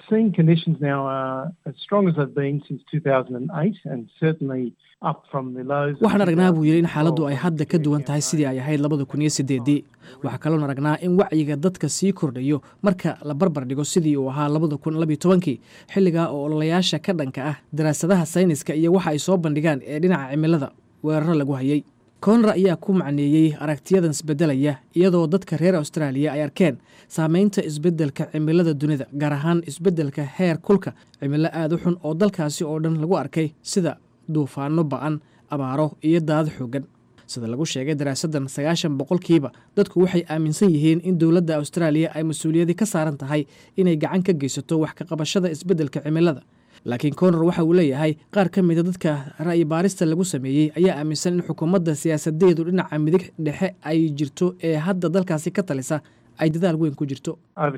[SPEAKER 12] waxaan aragnaa buu yidhi in xaaladdu ay hadda ka duwan tahay sidii ay ahayd labada kun iyo sideedii waxaa kaloon aragnaa in wacyiga dadka sii kordhayo marka la barbar dhigo sidii uu ahaa labada kun labiyo tobankii xilligaa oo ololayaasha ka dhanka ah daraasadaha sayniska iyo waxa ay soo bandhigaan ee dhinaca cimilada weeraro lagu hayay konra ayaa ku macneeyey aragtiyadan isbeddelaya iyadoo dadka reer austraaliya ay arkeen saameynta isbeddelka cimilada dunida gaar ahaan isbeddelka heer kulka cimilo aad u xun oo dalkaasi oo dhan lagu arkay sida duufaano ba'an abaaro iyo daad xoogan sida lagu sheegay daraasaddan sagaashan boqolkiiba dadku waxay aaminsan yihiin in dowladda austraaliya ay mas-uuliyadi ka saaran tahay inay gacan ka geysato wax ka qabashada isbeddelka cimilada laakiin konor waxa uu leeyahay qaar ka mida dadka ra'yi baarista lagu sameeyey ayaa aaminsan in xukuumadda siyaasadeedu dhinaca midig dhexe ay jirto ee hadda dalkaasi ka talisa ay dadaal weyn ku jirto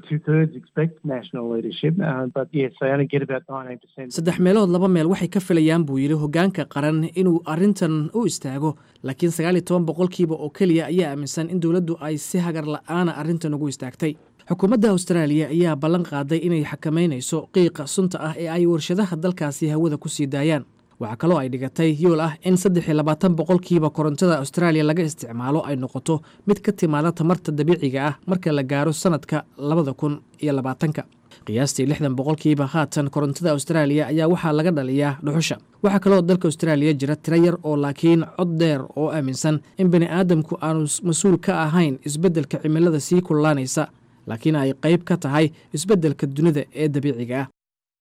[SPEAKER 12] saddex meelood laba meel waxay ka filayaan buu yidhi hoggaanka qaran inuu arrintan u istaago laakiin sagaal iyo toban boqolkiiba oo keliya ayaa aaminsan in dowladdu ay si hagar la'aana arrintan ugu istaagtay xukuumadda austraaliya ayaa ballan qaaday inay xakamaynayso qiiqa sunta ah ee ay warshadaha dalkaasi hawada ku sii daayaan waxaa kaloo ay dhigatay yool ah in saddex iyo labaatan boqolkiiba korontada austraaliya laga isticmaalo ay noqoto mid ka timaada tamarta dabiiciga ah marka la gaaro sanadka labada kun iyo labaatanka qiyaastii lixdan boqolkiiba haatan korontada austraaliya ayaa waxaa laga dhaliyaa dhuxusha waxaa kaloo dalka austraaliya jira tiro yar oo laakiin cod dheer oo aaminsan in bani aadamku aanu mas-uul ka ahayn isbeddelka cimilada sii kululaanaysa laakiin ay qayb ka tahay isbeddelka dunida ee dabiiciga ah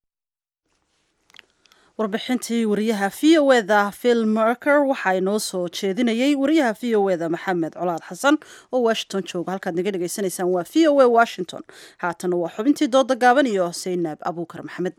[SPEAKER 2] warbixintii wariyaha v o eda phil merker waxaa inoo soo jeedinayey wariyaha v o eda maxamed colaad xasan oo washington jooga halkaad naga dhegaysanaysaan waa v o a washington haatana waa xubintii dooda gaaban iyo saynaab abuukar maxamed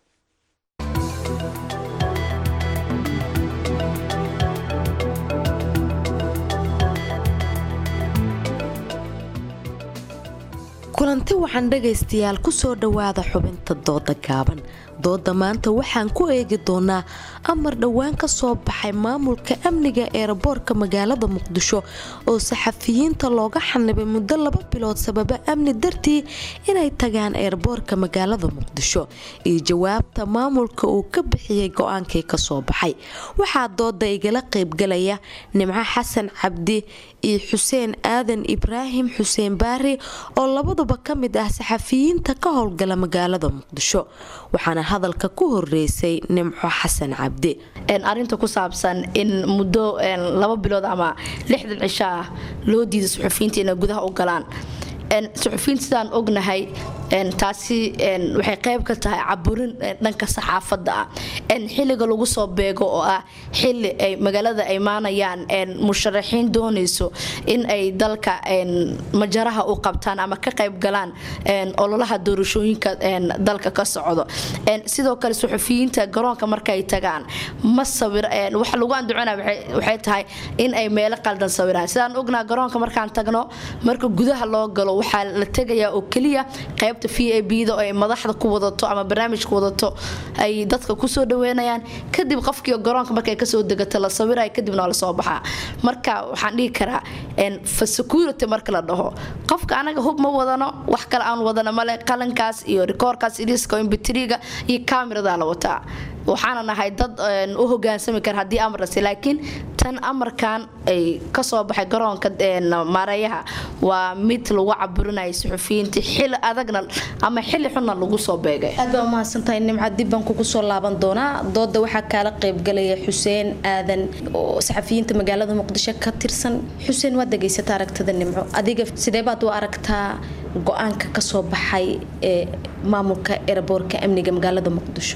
[SPEAKER 13] kulanti waxaan dhagaystayaal ku soo dhowaada xubinta dooda gaaban dooda maanta waxaan ku eegi doonaa amar dhowaan ka soo baxay maamulka amniga eeraboorka magaalada muqdisho oo saxafiyiinta looga xanibay muddo laba bilood sababa amni dartii inay tagaan eeraboorka magaalada muqdisho iyo jawaabta maamulka uu ka bixiyey go-aankii kasoo baxay waxaa dooda igala qaybgalaya nimco xasan cabdi iyo xuseen aadan ibraahim xuseen baari oo labaduba ka mid ah saxafiyiinta ka howlgala magaalada muqdisho waxaana hadalka ku horeysay nimco xasan cabdi
[SPEAKER 14] arinta ku saabsan in muddo laba bilood ama lixdan cisho ah loo diiday suxufiyiinta inay gudaha u galaan suxufiyiinta sidaan ognahay taasi waxay qayb ka tahay caburin dhanka saxaafadda ah xilliga lagu soo beego oo ah xili ay magaalada ay maanayaan musharaxiin doonayso in ay dalka majaraha u qabtaan ama ka qayb galaan ololaha doorashooyinka dalka ka socdo sidoo kale suxufiyiinta garoonka markay tagaan ma sawir waxa lagu andacona waxay tahay in ay meelo qaldan sawiraan sidaan ognaa garoonka markaan tagno marka gudaha loo galo waxaa la tegayaa oo keliya qayb v a bda oo ay madaxda ku wadato ama barnaamijka wadato ay dadka kusoo dhaweynayaan kadib qofkii garoonka markay kasoo degato la sawiraya kadibna waa lasoo baxaa marka waxaan dhihi karaa security marka la dhaho qofka anaga hub ma wadano wax kale aan wadano male qalankaas iyo rikoorkaas iliska imbitriga iyo kamerada la wataa waxaana nahay dad u hogaansami kara haddii amarlasi laakiin tan amarkan ay kasoo baxay garoonka maareeyaha waa mid lagu caburinaya suxufiyiinta xili adagna ama xili xunna lagu soo beegay
[SPEAKER 13] aad baa umahadsantahay nimca dib baan kugu soo laaban doonaa dooda waxaa kaala qaybgalaya xuseen aadan oo saxafiyiinta magaalada muqdisho ka tirsan xuseen waad degaysata aragtada nimco adiga sidee baad u aragtaa go-aanka kasoo baxay ee maamulka eraboorka amniga magaalada muqdisho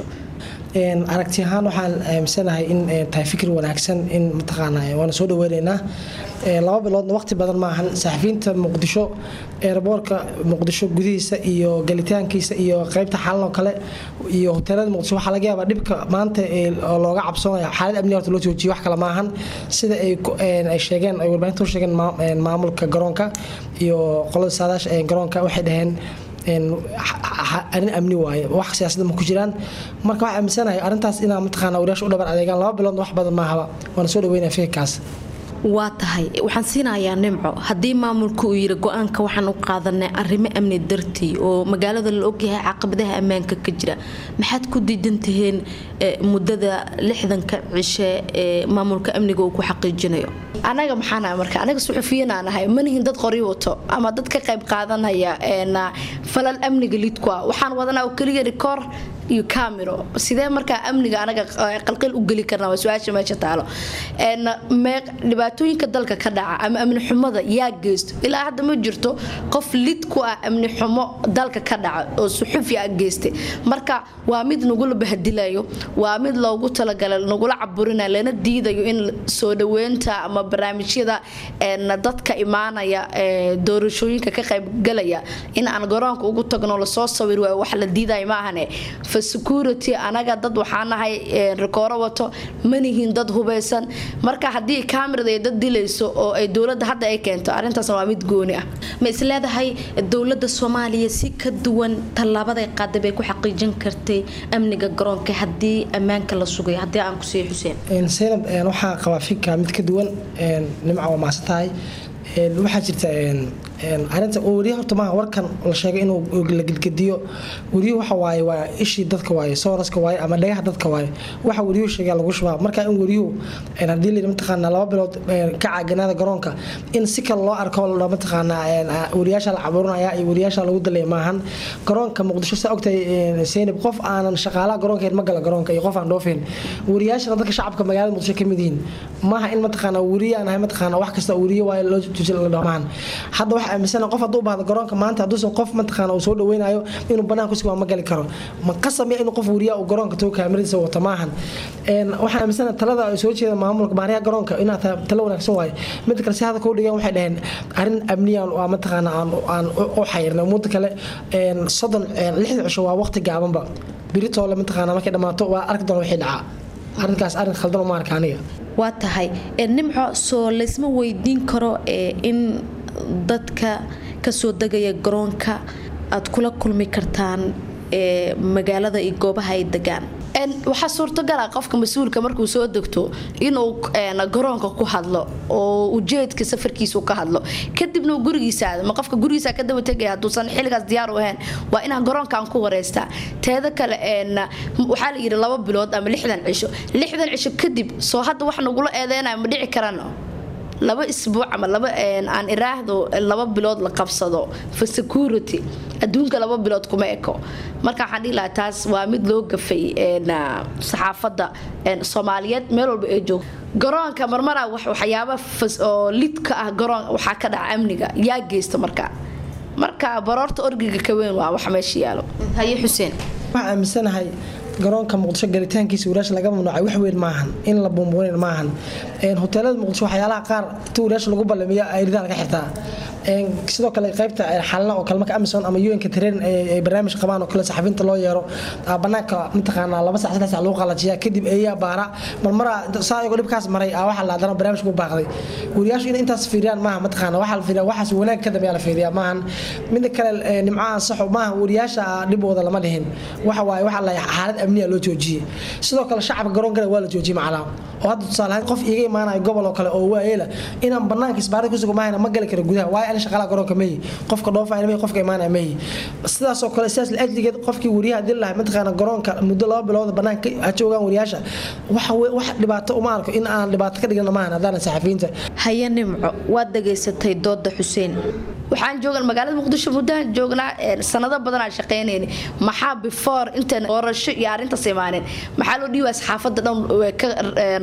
[SPEAKER 15] aragti ahaan waxaan aaminsanahay in tahay fikir wanaagsan in mataqaana waana soo dhaweyneynaa laba biloodna waqti badan maahan saxafiyiinta muqdisho eeraboorka muqdisho gudihiisa iyo galitaankiisa iyo qeybta xalan oo kale iyo hoteelada muqdisho waxaa laga yaabaa dhibka maanta oo looga cabsoonaya xaalad amniga horta loo joojiyo wax kale maahan sida ay sheegeen ay warbaahinta u sheegeen maamulka garoonka iyo qolada saadaasha ee garoonka waxay dhaheen arin amni waaye wax siyaasada ma ku jiraan marka waxaa aaminsanahay arrintaas inaa mataqaana wariyaasha u dhabar adeegaan laba biloodna wax badan maahaba waana soo dhaweynaya fikirkaas
[SPEAKER 13] waa tahay waxaan siinayaa nimco haddii maamulka uu yiri go-aanka waxaan u qaadanay arrimo amni dartii oo magaalada la ogyahay caqabadaha ammaanka ka jira maxaad ku diidan tihiin muddada lixdanka cishe ee maamulka amniga uu ku xaqiijinayo
[SPEAKER 14] anaga maxaanahay marka anaga suxufiyiinaan ahay manihin dad qori wato ama dad ka qayb qaadanaya falal amniga lidku ah waxaan wadanaa oo keliya rikoor iyo camero sidee markaa amniga anaga qalqil u geli karna waa su-aasha meesha taalo dhibaatooyinka dalka ka dhaca ama amni xumada yaa geysto ilaa hadda ma jirto qof lid ku ah amni xumo dalka ka dhaca oo suxufi ah geystay marka waa mid nagula bahdilayo waa mid loogu talagalay nagula caburinayo lana diidayo in soo dhaweynta ama barnaamijyada dadka imaanaya doorashooyinka ka qaybgalaya in aan garoonka ugu tagno lasoo sawir waayo wax la diidayo maahane for security anaga dad waxaa nahay rikooro wato manihiin dad hubeysan marka haddii kamirada ay dad dilayso oo ay dowladda hadda ay keento arrintaasna waa mid gooni ah
[SPEAKER 13] ma isleedahay dowladda soomaaliya si ka duwan tallaabaday qaaday bay ku xaqiijin kartay amniga garoonka haddii ammaanka la sugayo haddii aan ku siiyo xuseen
[SPEAKER 15] saynab waxaa qabaa fikra mid ka duwan nimca waa maasan tahay waxaa jirta arinta weriya horta maaha warkan la sheegay inuu la gedgediyo weriyuhu waxa waaye waa ishii dadka waaye sooraska waaye ama dhagaha dadka waaye waxa weriyuhu sheegaa lagu shubaa marka in weriyuhu haddii la mataqaanaa laba bilood ka caaganaada garoonka in si kale loo arko la mataqaanaa weriyaasha la caburinaya iyo weriyaasha lagu dalaya maahan garoonka muqdisho saa ogtahay seynab qof aanan shaqaalaha garoonka ma gala garoonka iyo qof aan dhoofin weriyaashana dadka shacabka magaalada muqdisho ka mid yihiin maaha in mataqaanaa weriye aan ahay mataqaanaa wax kasta weriye waaye loo jujil la dhamaan hadda waxa aaminsan qof hadduu baahdo garoonka maanta hadduusan qof mataqaana uu soo dhaweynayo inuu banaan ku sugaa ma gali karo ma qasame inuu qof weriya uu garoonka tago kaamiradiisa wata maahan waxaan aaminsana talada ay soo jeeda maamulka maariyaha garoonka inaa tahay talo wanaagsan waaye mid kale si hadda kuu dhigeen waxay dhaheen arrin amniyan waa mataqaana aan u xayirnay muddo kale soddon lixda cisho waa waqti gaabanba biritoole mataqaana markay dhammaato waa arki doona wixii dhacaa arrinkaas arrin khaldan uma arka aniga
[SPEAKER 13] waa tahay nimco soo laysma weydiin karo in dadka kasoo degaya garoonka aad kula kulmi kartaan magaalada iyo goobaha ay degaan
[SPEAKER 14] waxaa suurtagala qofka mas-uulka markuu soo degto inuu garoonka ku hadlo oo ujeedka safarkiisa ka hadlo kadibna uu gurigiisa aado ma qofka gurigiisa ka daba tegaya hadduusan xilligaas diyaar u ahayn waa inaan garoonkaan ku wareystaa teeda kale waxaa la yidhi laba bilood ama lixdan cisho lixdan cisho kadib soo hadda wax nagula eedeynayo ma dhici karano laba isbuuc ama laba aan iraahdo laba bilood la qabsado for security adduunka laba bilood kuma eko marka waxaan dhihi lahaa taas waa mid loo gafay saxaafadda soomaaliyeed meel walba ee joogto garoonka marmara waxyaaba oo lidka ah garoon waxaa ka dhaca amniga yaa geysta marka marka baroorta orgiga ka weyn waa wax meesha yaalo haye xuseen
[SPEAKER 15] waxaan aaminsanahay garoonka muqdisho galitaankiisa wariyaasha laga mamnuucay wax weyn maahan in la buunbuunin maahan hoteelada muqdisho waxyaalaha qaar inta wariyaasha lagu ballamiyo ay ridaa laga xirtaa sidoo kale qaybta xalna oo kale marka amazon ama un-ka tareen ay barnaamij qabaan oo kale saxafiinta loo yeero banaanka mataqaanaa laba sac saddex sac lagu qalajiyaa kadib eeyaa baara marmara saa iyagoo dhibkaas maray aa waxaa la haddana barnaamij ku baaqday wariyaashu in intaas fiiriyaan maaha mataqaana waxaa la fiiriyaa waxaas wanaag ka dambeeyaa la fiiriyaa maahan mida kale nimco ansaxo maaha wariyaasha dhibooda lama dhihin waxa waaye waxaa la xaalad amniya loo joojiyey sidoo kale shacabka garoonkana waa la joojiyey macalaa oo hadda tusaale ahaan qof iiga imaanayo gobol oo kale oo waayeela inaan banaanka isbaarada kusugo maahayna ma gali karo gudaha waayo ani shaqaalaha garoonka meyi qofka dhoofayna meyi qofka imaanaya meyi sidaasoo kale sidaas la ajligeed qofkii wariyaha dil lahay mataqaana garoonka muddo laba bilood banaanka ha joogaan wariyaasha waxa wax dhibaato uma arko in aan dhibaato ka dhigana maahan haddaanan saxafiyiinta
[SPEAKER 13] haye nimco waad dhageysatay dooda xuseen
[SPEAKER 14] waxaan joogan magaalada muqdisho muddahan joognaa sanado badanaa shaqaynayni maxaa before intaan doorasho iyo arrintaas imaanin maxaa loo dhiibaa saxaafadda dhan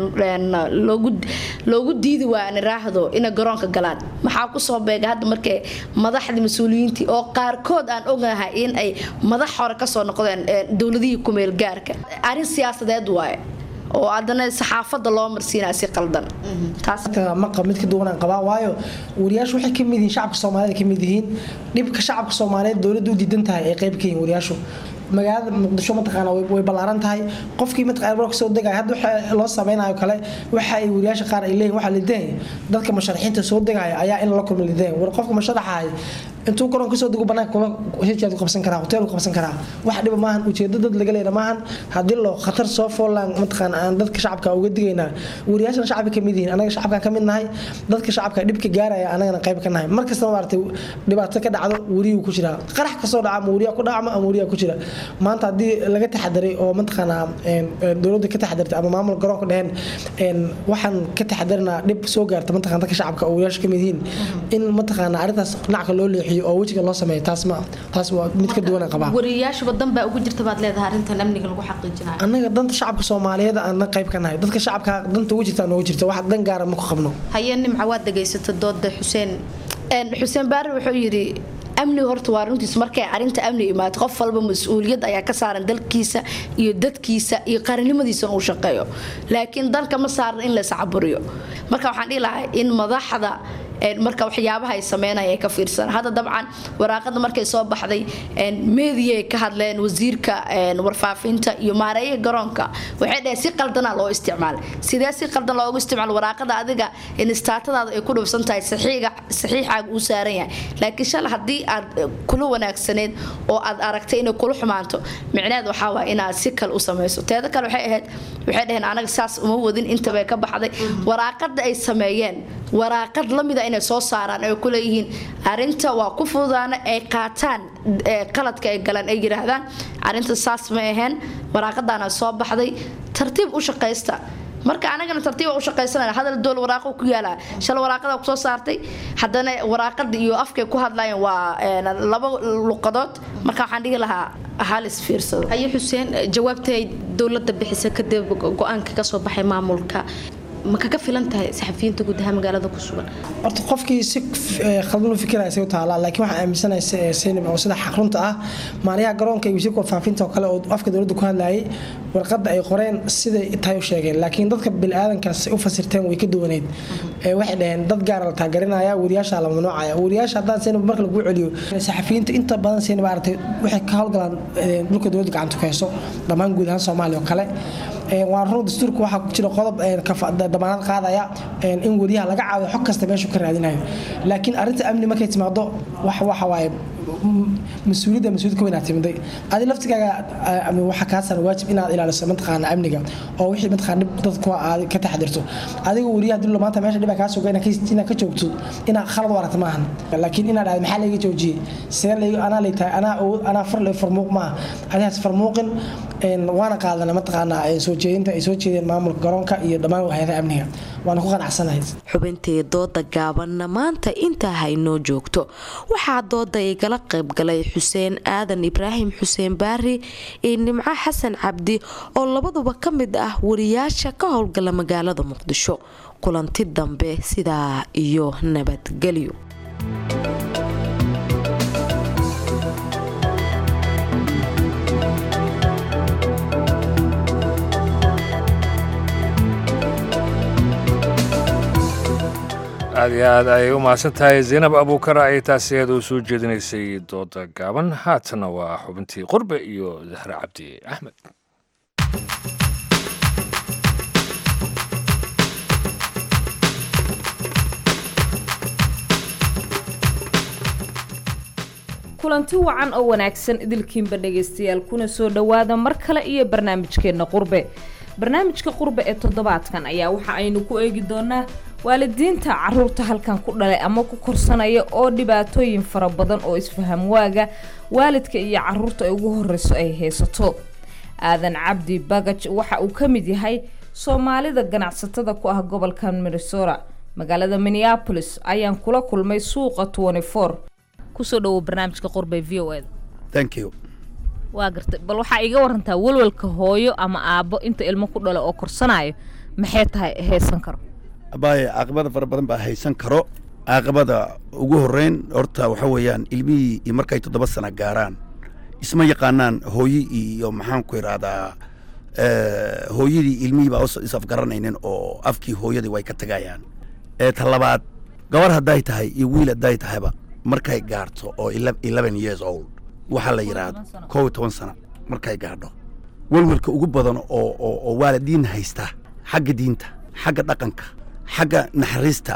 [SPEAKER 14] loogu diidi waa aan iraahdo inay garoonka galaan maxaa kusoo beega hadda markay madaxdii mas-uuliyiintii oo qaarkood aan ognahay in ay madax hore kasoo noqdeen dowladihii kumeel gaarka arrin siyaasadeed waaye oo haddana saxaafadda loo marsiinaa si qaldan
[SPEAKER 15] maqa mid ka duwanaan qabaa waayo wariyaashu waxay ka mid yihiin shacabka soomaalida ka mid yihiin dhibka shacabka soomaaliyeed dowladda u diidan tahay ay qayb ka yihiin wariyaashu magaalada muqdisho mataqaana way ballaaran tahay qofkii mataqaana ka soo degaya hadda waxa loo sameynayo kale waxa ay wariyaasha qaar ay leeyihin waxaa lidahay dadka musharaxiinta soo degaya ayaa in la kulma lidahay war qofka musharaxahay intuu garoon kasoo dego banaanka kuma heshiyaad ku qabsan karaa hotel ku qabsan karaa wax dhiba maahan ujeedo dad laga leena maahan haddii loo khatar soo foolaan mataqaan aan dadka shacabka uga digaynaa wariyaashana shacabka kamid yihiin anaga shacabka ka mid nahay dadka shacabka dhibka gaaraya anagana qayb ka nahay mar kastaba maaragtay dhibaato ka dhacdo wariyuu ku jiraa qarax kasoo dhaca ama wariyaa ku dhacma ama wariyaa ku jira maanta haddii laga taxadaray oo mataqaanaa dowladda ka taxadartay ama maamul garoonka dheheen waxaan ka taxadarinaa dhib soo gaarta mataqaan dadka shacabka oo wariyaasha kamid yihiin in mataqaanaa arrintaas dhinacka loo leexiyo oo wejiga loo sameeyo taas ma taas waa mid ka duwan qabaa
[SPEAKER 14] wariyaashuba dan baa ugu jirta baad leedahay arrintan amniga lagu xaqiijinayo
[SPEAKER 15] annaga danta shacabka soomaaliyeed aan qayb ka nahay dadka shacabka danta ugu jirta noogu jirta wax dan gaara ma ku qabno
[SPEAKER 14] haye nimca waad dhegaysata dooda xuseen xuseen baari wuxuu yidhi amniga horta waa runtiis markay arinta amni imaato qof walba mas-uuliyad ayaa ka saaran dalkiisa iyo dadkiisa iyo qaranimadiisa uu shaqeeyo laakiin dalka ma saaran in la iscaburiyo marka waxaan dhihi lahaa in madaxda marka waxyaabaha ay sameynaya ay ka fiirsan hadda dabcan waraaqada markay soo baxday media ay ka hadleen wasiirka warfaafinta iyo maareeyaha garoonka waxay dhaheen si qaldana loo isticmaal sidee si qaldan loogu isticmaal waraaqada adiga istaatadaada ay ku dhufsan tahay saxiixaaga uu saaran yahay laakiin shala haddii aad kula wanaagsaneed oo aad aragtay inay kula xumaanto micneed waxaa waay inaad si kale u samayso teeda kale waxay ahayd waxay dhaheen anaga saas uma wadin intabay ka baxday waraaqada ay sameeyeen waraaqad lamida inay soo saaraan ay kuleeyihiin arinta waa ku fududaana ay qaataan qaladka ay galaan ay yiraahdaan arinta saas ma aheen waraaqadaana soo baxday tartiib u shaqaysta marka anagana tartiiba u shaqaysanana hadal dool waraaqo ku yaala shal waraaqada ku soo saartay haddana waraaqada iyo afkay ku hadlayeen waa laba luqadood marka waxaan dhihi lahaa halis fiirsado
[SPEAKER 16] haye xuseen jawaabtay dowladda bixisa kadib go-aanka ka soo baxay maamulka ma kaga filan tahay saxafiyiinta guud ahaan magaalada ku sugan
[SPEAKER 15] horta qofkii si khaldan u fikiraya say u taalaa laakiin waxaan aaminsanahay seynab oo sida xaqrunta ah maaliyaha garoonka iyo wasiirka warfaafinta oo kale oo afka dowladda ku hadlayay warqadda ay qoreen siday tahay u sheegeen laakiin dadka biniaadankaas u fasirteen way ka duwaneyd waxay dhaheen dad gaara la taageerinaya wariyaasha la mamnuucaya wariyaasha haddaan seynab marka lagu celiyo saxafiyiinta inta badan seynab aragtay waxay ka howlgalaan dhulka dowladda gacanta ku hayso dhammaan guud ahaan soomaaliya oo kale waa run dastuurka waxaa ku jira qodob damaanad qaadaya in wariyaha laga caawiyo xog kasta meeshuu ka raadinayo laakiin arrinta amni markay timaado wax waxa waaye mas-uuliyadda mas-uuliyad ka weynaa timiday adi laftigaaga waxaa kaa saaran waajib inaad ilaaliso mataqaana amniga oo wixii mataqaana dhib dadku aad ka taxdirto adiga wariyaha dilo maanta meesha dhibaa kaa suga inaad ka joogto inaad khalad u aragta maahan laakiin inaad dhahdo maxaa layga joojiyey see layg anaa lay tahay anaa anaa far lay farmuuq maaha adigaas farmuuqin waana qaadana mataqaana soo jeedinta ay soo jeedeen maamulka garoonka iyo dhammaan hay-adaha amniga waana ku qanacsanahay
[SPEAKER 13] xubintee dooda gaabanna maanta intaa haynoo joogto waxaa dooda igala qaybgalay xuseen aadan ibraahim xuseen baari iyo nimco xasan cabdi oo labaduba ka mid ah wariyaasha ka howlgala magaalada muqdisho kulanti dambe sidaa iyo nabadgelyo
[SPEAKER 1] aad iyo aad ayay u mahadsan tahay zaynab abuukar ayay taasi aad u soo jeedinaysay dooda gaaban haatana waa xubintii qurbe iyo zahre cabdi axmed
[SPEAKER 17] kulanti wacan oo wanaagsan idilkiinba dhegaystayaal kuna soo dhowaada mar kale iyo barnaamijkeenna qurbe barnaamijka qurbe ee toddobaadkan ayaa waxa aynu ku eegi doonaa waalidiinta caruurta halkan ku dhalay ama ku korsanaya oo dhibaatooyin fara badan oo isfaham waaga waalidka iyo caruurta ay ugu horeyso ay haysato aadan cabdi bagaj waxa uu ka mid yahay soomaalida ganacsatada ku ah gobolka minnesota magaalada minneapolis ayaan kula kulmay suuqa kusoo dhawow barnaamijka qurbe v o eda
[SPEAKER 18] thank you
[SPEAKER 17] waa gartay bal waxaa iga warantaa walwalka hooyo ama aabbo inta ilmo ku dhalo oo korsanayo maxay tahay haysan karo
[SPEAKER 18] abaaye caaqibada fara badan baa haysan karo caaqibada ugu horreyn horta waxa weeyaan ilmihii iyo markay toddoba sana gaaraan isma yaqaanaan hooyi iyo maxaan ku idhaahdaa hooyadii ilmihii baa is-afgaranaynin oo afkii hooyadii way ka tagayaan ta labaad gabar hadday tahay iyo wiil hadday tahayba markay gaarto oo eleven years old waxaa la yidhaahdo kow iyo toban sana markay gaadho welwelka ugu badan oo oo waalidiin haysta xagga diinta xagga dhaqanka xagga naxariista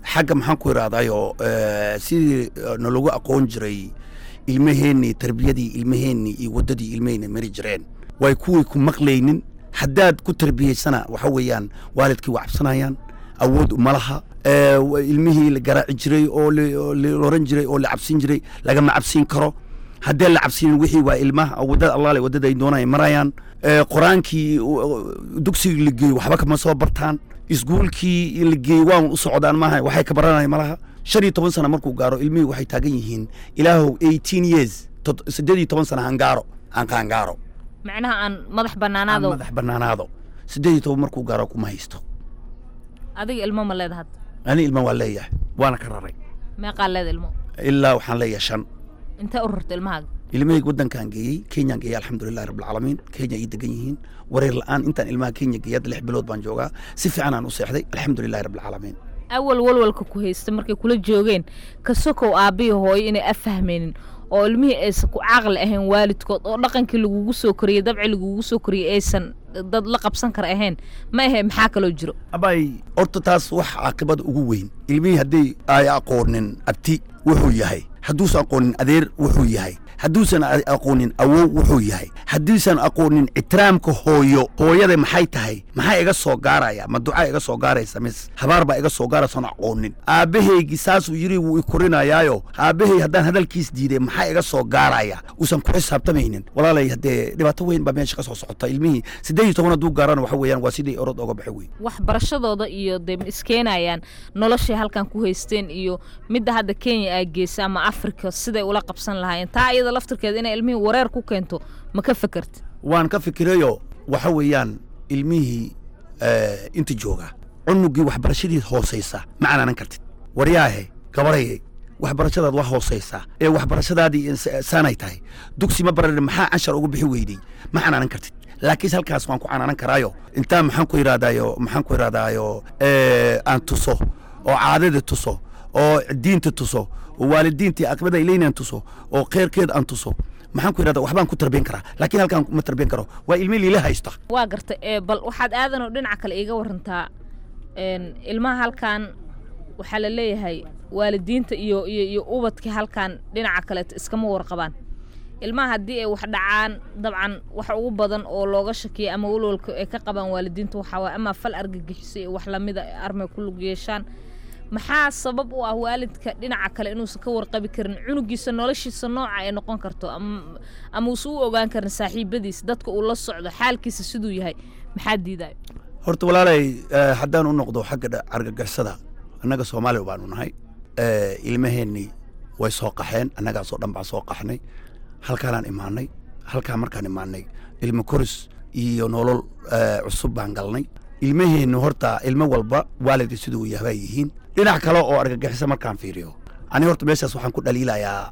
[SPEAKER 18] xagga maxaan ku idhahdayoo sidii nalagu aqoon jiray ilmaheennii tarbiyadii ilmaheennii iyo waddadii ilmaheenni mari jireen way kuwii ku maqlaynin haddaad ku tarbiyaysana waxa weeyaan waalidkii waa cabsanayaan awood uma laha ilmihii la garaaci jiray oo loran jiray oo la cabsin jiray lagama cabsiin karo haddee la cabsiinin wixii waa ilmaha waddada allaale waddada ay doonaan ay marayaan qur-aankii dugsigii la geeyo waxba kama soo bartaan iskuulkii la geeyo waan u socdaan maaha waxay ka baranaya malaha shan iyo toban sana markuu gaaro ilmihii waxay taagan yihiin ilaahow eighteen years siddeed iyo toban sana hangaaro aan qaangaaro
[SPEAKER 17] macnaha aan madax bannaanaado
[SPEAKER 18] madax bannaanaado siddeed iyo toban markuu gaaro kuma haysto
[SPEAKER 17] adiga ilmo ma leeda hadda
[SPEAKER 18] ani ilmo waa leeyahay waana ka raray
[SPEAKER 17] meeqaa leeda ilmo
[SPEAKER 18] ilaa waxaan leeyahay shan
[SPEAKER 17] intee u rarta ilmahaaga
[SPEAKER 18] ilmahayga waddankaan geeyey kenyaan geeyey alxamdulilahi rabbilcaalamiin kenya ii degan yihiin wareer la'aan intaan ilmaha kenya geeyay hadda lix bilood baan joogaa si fiican aan u seexday alxamdulilahi rabbilcaalamiin
[SPEAKER 17] awal walwalka ku haysta markay kula joogeen ka sokow aabbihi hooyo inay afahmaynin oo ilmihii aysan ku caqli ahayn waalidkood oo dhaqankii lagugu soo koriyey dabci lagugu soo koriyey aysan dad la qabsan kara ahayn ma ahe maxaa kaloo jiro
[SPEAKER 18] abay horta taas wax caaqibada ugu weyn ilmihii hadday ay aqoonin abti wuxuu yahay hadduusan aqoonin adeer wuxuu yahay hadduusan aqoonin awow wuxuu yahay hadduusan aqoonin ixtiraamka hooyo hooyada maxay tahay maxaa iga soo gaaraya ma ducaa iga soo gaaraysa mis habaar baa iga soo gaaraysan aqoonin aabbahaygii saasuu yidhi wuu i korinayaayo aabbahay haddaan hadalkiis diiday maxaa iga soo gaaraya uusan ku xisaabtamaynin walaalay haddee dhibaato weyn baa meesha ka soo socota ilmihii siddeed iyo toban hadduu gaarana waxa weeyaan waa sidii orod oga baxay wey
[SPEAKER 17] waxbarashadooda iyo dee ma iskeenayaan noloshay halkan ku haysteen iyo midda hadda kenya aa geysa ama afrika siday ula qabsan lahaayeen taa iyada laftirkeeda inay ilmihii wareer ku keento ma ka fekerta
[SPEAKER 18] waan ka fikirayo waxa weeyaan ilmihii inta jooga cunugii waxbarashadii hoosaysa ma canaanan kartid waryaahe gabarayay waxbarashadaad waa hoosaysaa ee waxbarashadaadii saanay tahay dugsi ma baran maxaa cashar ugu bixi weydey ma canaanan kartid laakiinse halkaas waan ku canaanan karaayo intaa maxaan ku idhahdaayo maxaan ku idhahdaayo aan tuso oo caadada tuso oo diinta tuso oo waalidiintii aqbada ilaynan tuso oo kheyrkeed aan tuso maxaan ku idhahdaa waxbaan ku tarbiyan karaa laakiin halkaan ma tarbiyan karo waa ilmi liila haysta
[SPEAKER 17] waa garta ee bal waxaad aadanoo dhinaca kale iiga warantaa ilmaha halkan waxaa la leeyahay waalidiinta iyo iyo iyo ubadkii halkan dhinaca kaleeto iskama warqabaan ilmaha haddii ay wax dhacaan dabcan wax ugu badan oo looga shakiya ama walwalka ay ka qabaan waalidiinta waxaa waay ama fal argagixisay iyo wax lamida armay ku lug yeeshaan maxaa sabab u ah waalidka dhinaca kale inuusan ka warqabi karin cunugiisa noloshiisa nooca ay noqon karto ama uusan u ogaan karin saaxiibadiis dadka uu la socdo xaalkiisa siduu yahay maxaa diidayo
[SPEAKER 18] horta walaalay haddaan u noqdo xagga argagixisada annaga soomaaliya baanu nahay ilmaheennii way soo qaxeen annagaasoo dhan baan soo qaxnay halkaanaan imaanay halkaan markaan imaanay ilmo koris iyo nolol cusub baan galnay ilmaheennu horta ilmo walba waalidka siduu yahabaa yihiin dhinac kale oo argagixisa markaan fiiriyo ani horta meeshaas waxaan ku dhaliilayaa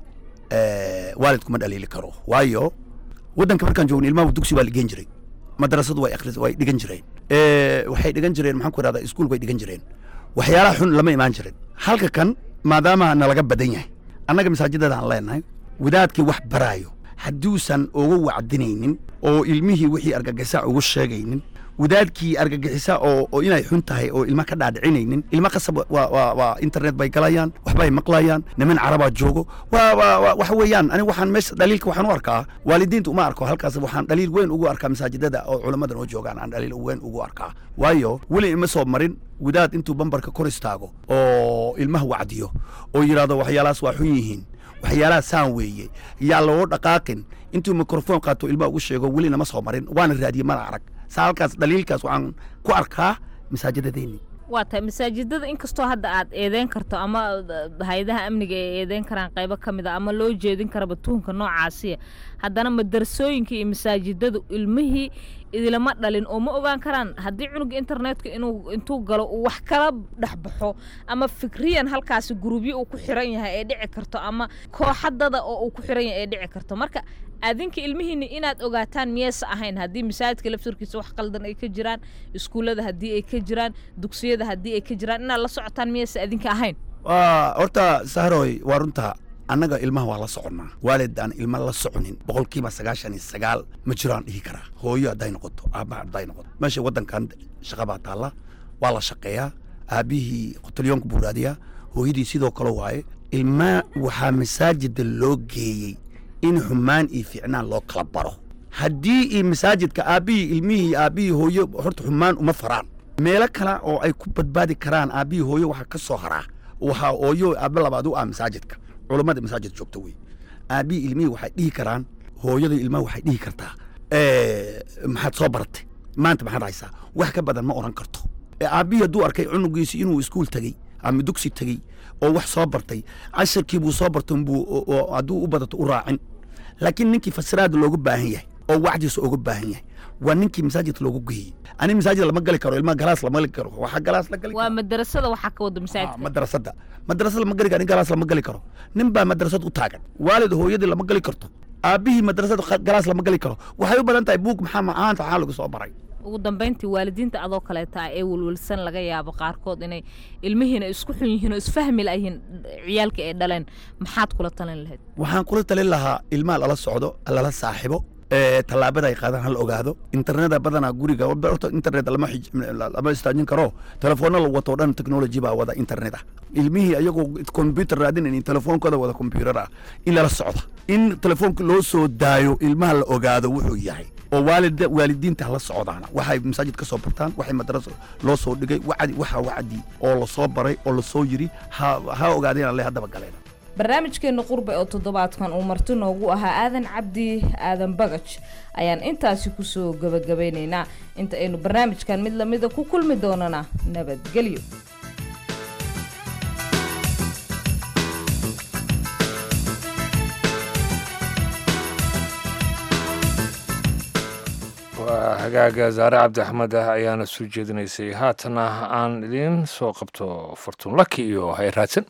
[SPEAKER 18] waalidku ma dhaliili karo waayo waddanka markaan joogno ilmaha dugsi waa la geen jiray madrasadu way akhris way dhigan jireen waxay dhigan jireen maxaan ku idhahdaa iskuul bay dhigan jireen waxyaalaha xun lama imaan jirin halka kan maadaama nalaga badan yahay annaga masaajidada aan leenahay wadaadkii wax baraayo hadduusan uga wacdinaynin oo ilmihii wixii argagixisa ugu sheegaynin wadaadkii argagixisa oo oo inay xun tahay oo ilma ka dhaadhicinaynin ilma qasab waa waa waa internet bay galayaan waxbay maqlayaan niman carabaa joogo waa waa waxa weeyaan aniga waxaan meesha dhaliilka waxaan u arkaa waalidiinta uma arko halkaas waxaan dhaliil weyn ugu arkaa masaajidada oo culammadan oo joogaan aan dhaliil weyn ugu arkaa waayo weli ima soo marin wadaad intuu bambarka kor istaago oo ilmaha wacdiyo oo yidhaahdo waxyaalahaas waa xun yihiin waxyaalaha saan weeye yaa loo dhaqaaqin intuu mikrofon qaato ilmaha ugu sheego weli nama soo marin waana raadiyey mana arag saa halkaas dhaliilkaas waxaan ku arkaa masaajidadeenni
[SPEAKER 17] waa tahay masaajidada inkastoo hadda aad eedeyn karto ama hay-adaha amniga ay eedeyn karaan qaybo ka mid a ama loo jeedin karaba tuhunka noocaasiya haddana madarasooyinka iyo masaajidadu ilmihii idilama dhalin oo ma ogaan karaan haddii cunuga internetka inuu intuu galo uu wax kala dhex baxo ama fikriyan halkaasi gurubyo uu ku xiran yahay ee dhici karto ama kooxadada oo uu ku xiran yahay ee dhici karto marka adinka ilmihiinni inaad ogaataan miyaysa ahayn haddii masaajidka laftarkiisa wax qaldan ay ka jiraan iskuullada haddii ay ka jiraan dugsiyada haddii ay ka jiraan inaad la socotaan miyaysa adinka ahayn
[SPEAKER 18] waa horta sahroy waa runta annaga ilmaha waa la soconnaa waalid aan ilma la soconin boqolkiiba sagaashan iyo sagaal ma jiraan dhihi karaa hooyo hadday noqoto aabba hadday noqoto meesha waddankan shaqa baa taalla waa la shaqeeyaa aabbihii qotalyoonka buu raadiyaa hooyadii sidoo kale waaye ilmaa waxaa masaajida loo geeyey in xumaan iyo fiicnaan loo kala baro haddii iyo masaajidka aabbihii ilmihii aabbihii hooyo horta xumaan uma faraan meelo kale oo ay ku badbaadi karaan aabbihii hooyo waxaa ka soo haraa waxaa hooyo aabbe labaad u ah masaajidka culummada masaajid joogta wey aabbihii ilmihii waxay dhihi karaan hooyada ilmaha waxay dhihi kartaa maxaad soo baratay maanta maxaad haysaa wax ka badan ma oran karto aabbihii hadduu arkay cunugiisi inuu iskuul tegey ama dugsi tegey oo wax soo bartay casharkii buu soo bartay buu hadduu u badato u raacin laakiin ninkii fasiraada loogu baahan yahay oo wacdiisa uga baahan yahay waa ninkii masaajidka loogu geeyey ani masaajid lama gali karo ilmaha galaas lama gali karo waxaa galaas la gali
[SPEAKER 17] waa madrasada waxaa ka wada masaajidka
[SPEAKER 18] madrasada madrasada lama gali karo nin galaas lama gali karo nin baa madrasad u taagan waalid hooyadii lama gali karto aabbihii madrasada galaas lama gali karo waxay u badan tahay buug maxaa macaanta waxaa lagu soo baray
[SPEAKER 17] ugu dambayntii waalidiinta adoo kaleeta ee welwelsan laga yaabo qaarkood inay ilmihiina isku xun yihiin oo isfahmi layihiin ciyaalka ay dhaleen maxaad kula talin lahayd
[SPEAKER 18] waxaan kula talin lahaa ilmaha lala socdo lala saaxibo tallaabada ay qaadaan hala ogaado interneta badanaa guriga horta internet lama lama istaajin karo telefoonna la wato dhan technology baa wada internet ah ilmihii ayagoo computer raadinayn telefoonkooda wada computer ah in lala socdo in telefoonka loo soo daayo ilmaha la ogaado wuxuu yahay oo waalid waalidiinta hala socdaana waxay masaajid ka soo bartaan waxay madraso loo soo dhigay wacdi waxa wacdi oo lasoo baray oo lasoo yiri ha ha ogaadeen alle haddaba galeen
[SPEAKER 17] barnaamijkeenna qurbe oo toddobaadkan uu marti noogu ahaa aadan cabdi aadan bagaj ayaan intaasi kusoo gabagabaynaynaa inta aynu barnaamijkan mid lamida ku kulmi doonana nabadgelyo
[SPEAKER 1] waa hagaaga zaare cabdi axmed ah ayaana soo jeedinaysay haatana aan idiin soo qabto fortuun laki iyo hay raadsan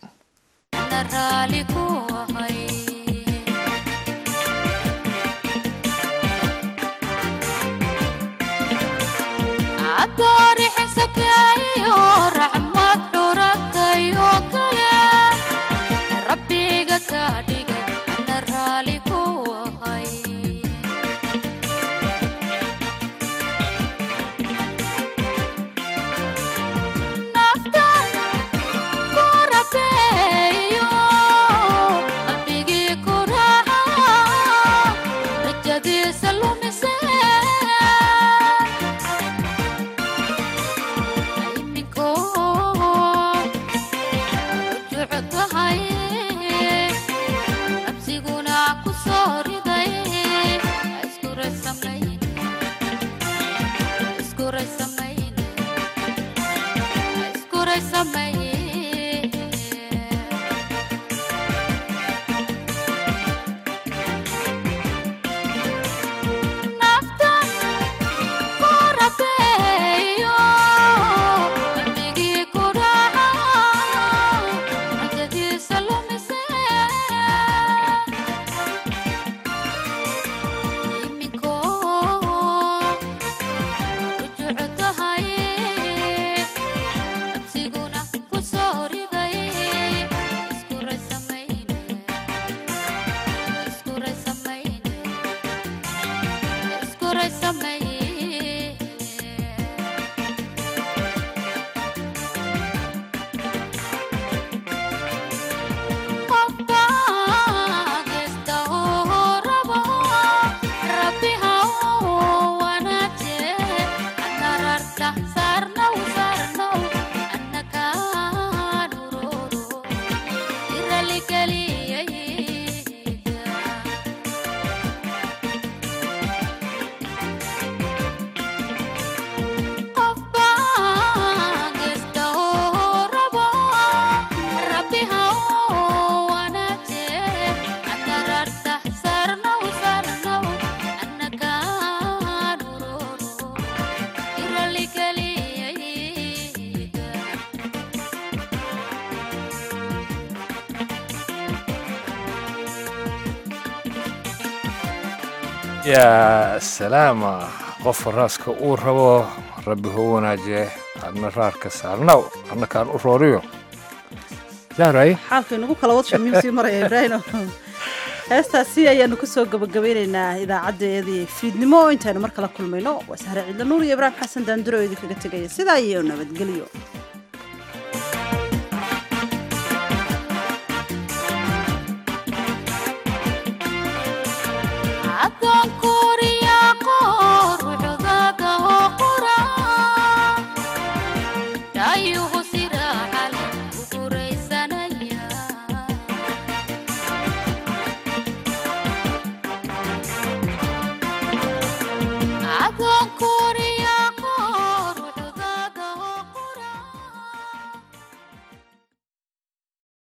[SPEAKER 1] yaa salaama qofka raaska uu rabo rabbi hou wanaajiye adna raarka saarnaw annakaan u rooriyo yaaray
[SPEAKER 2] xaalka inagu kala wad shamiim sii maraya ibraahino heestaasi ayaanu kusoo gabagabeynaynaa idaacadeedii fiidnimo intaanu mar kala kulmayno waa sahre ciidla nuur iyo ibraahim xasan daanduro idinkaga tegaya sidaa iyo nabadgelyo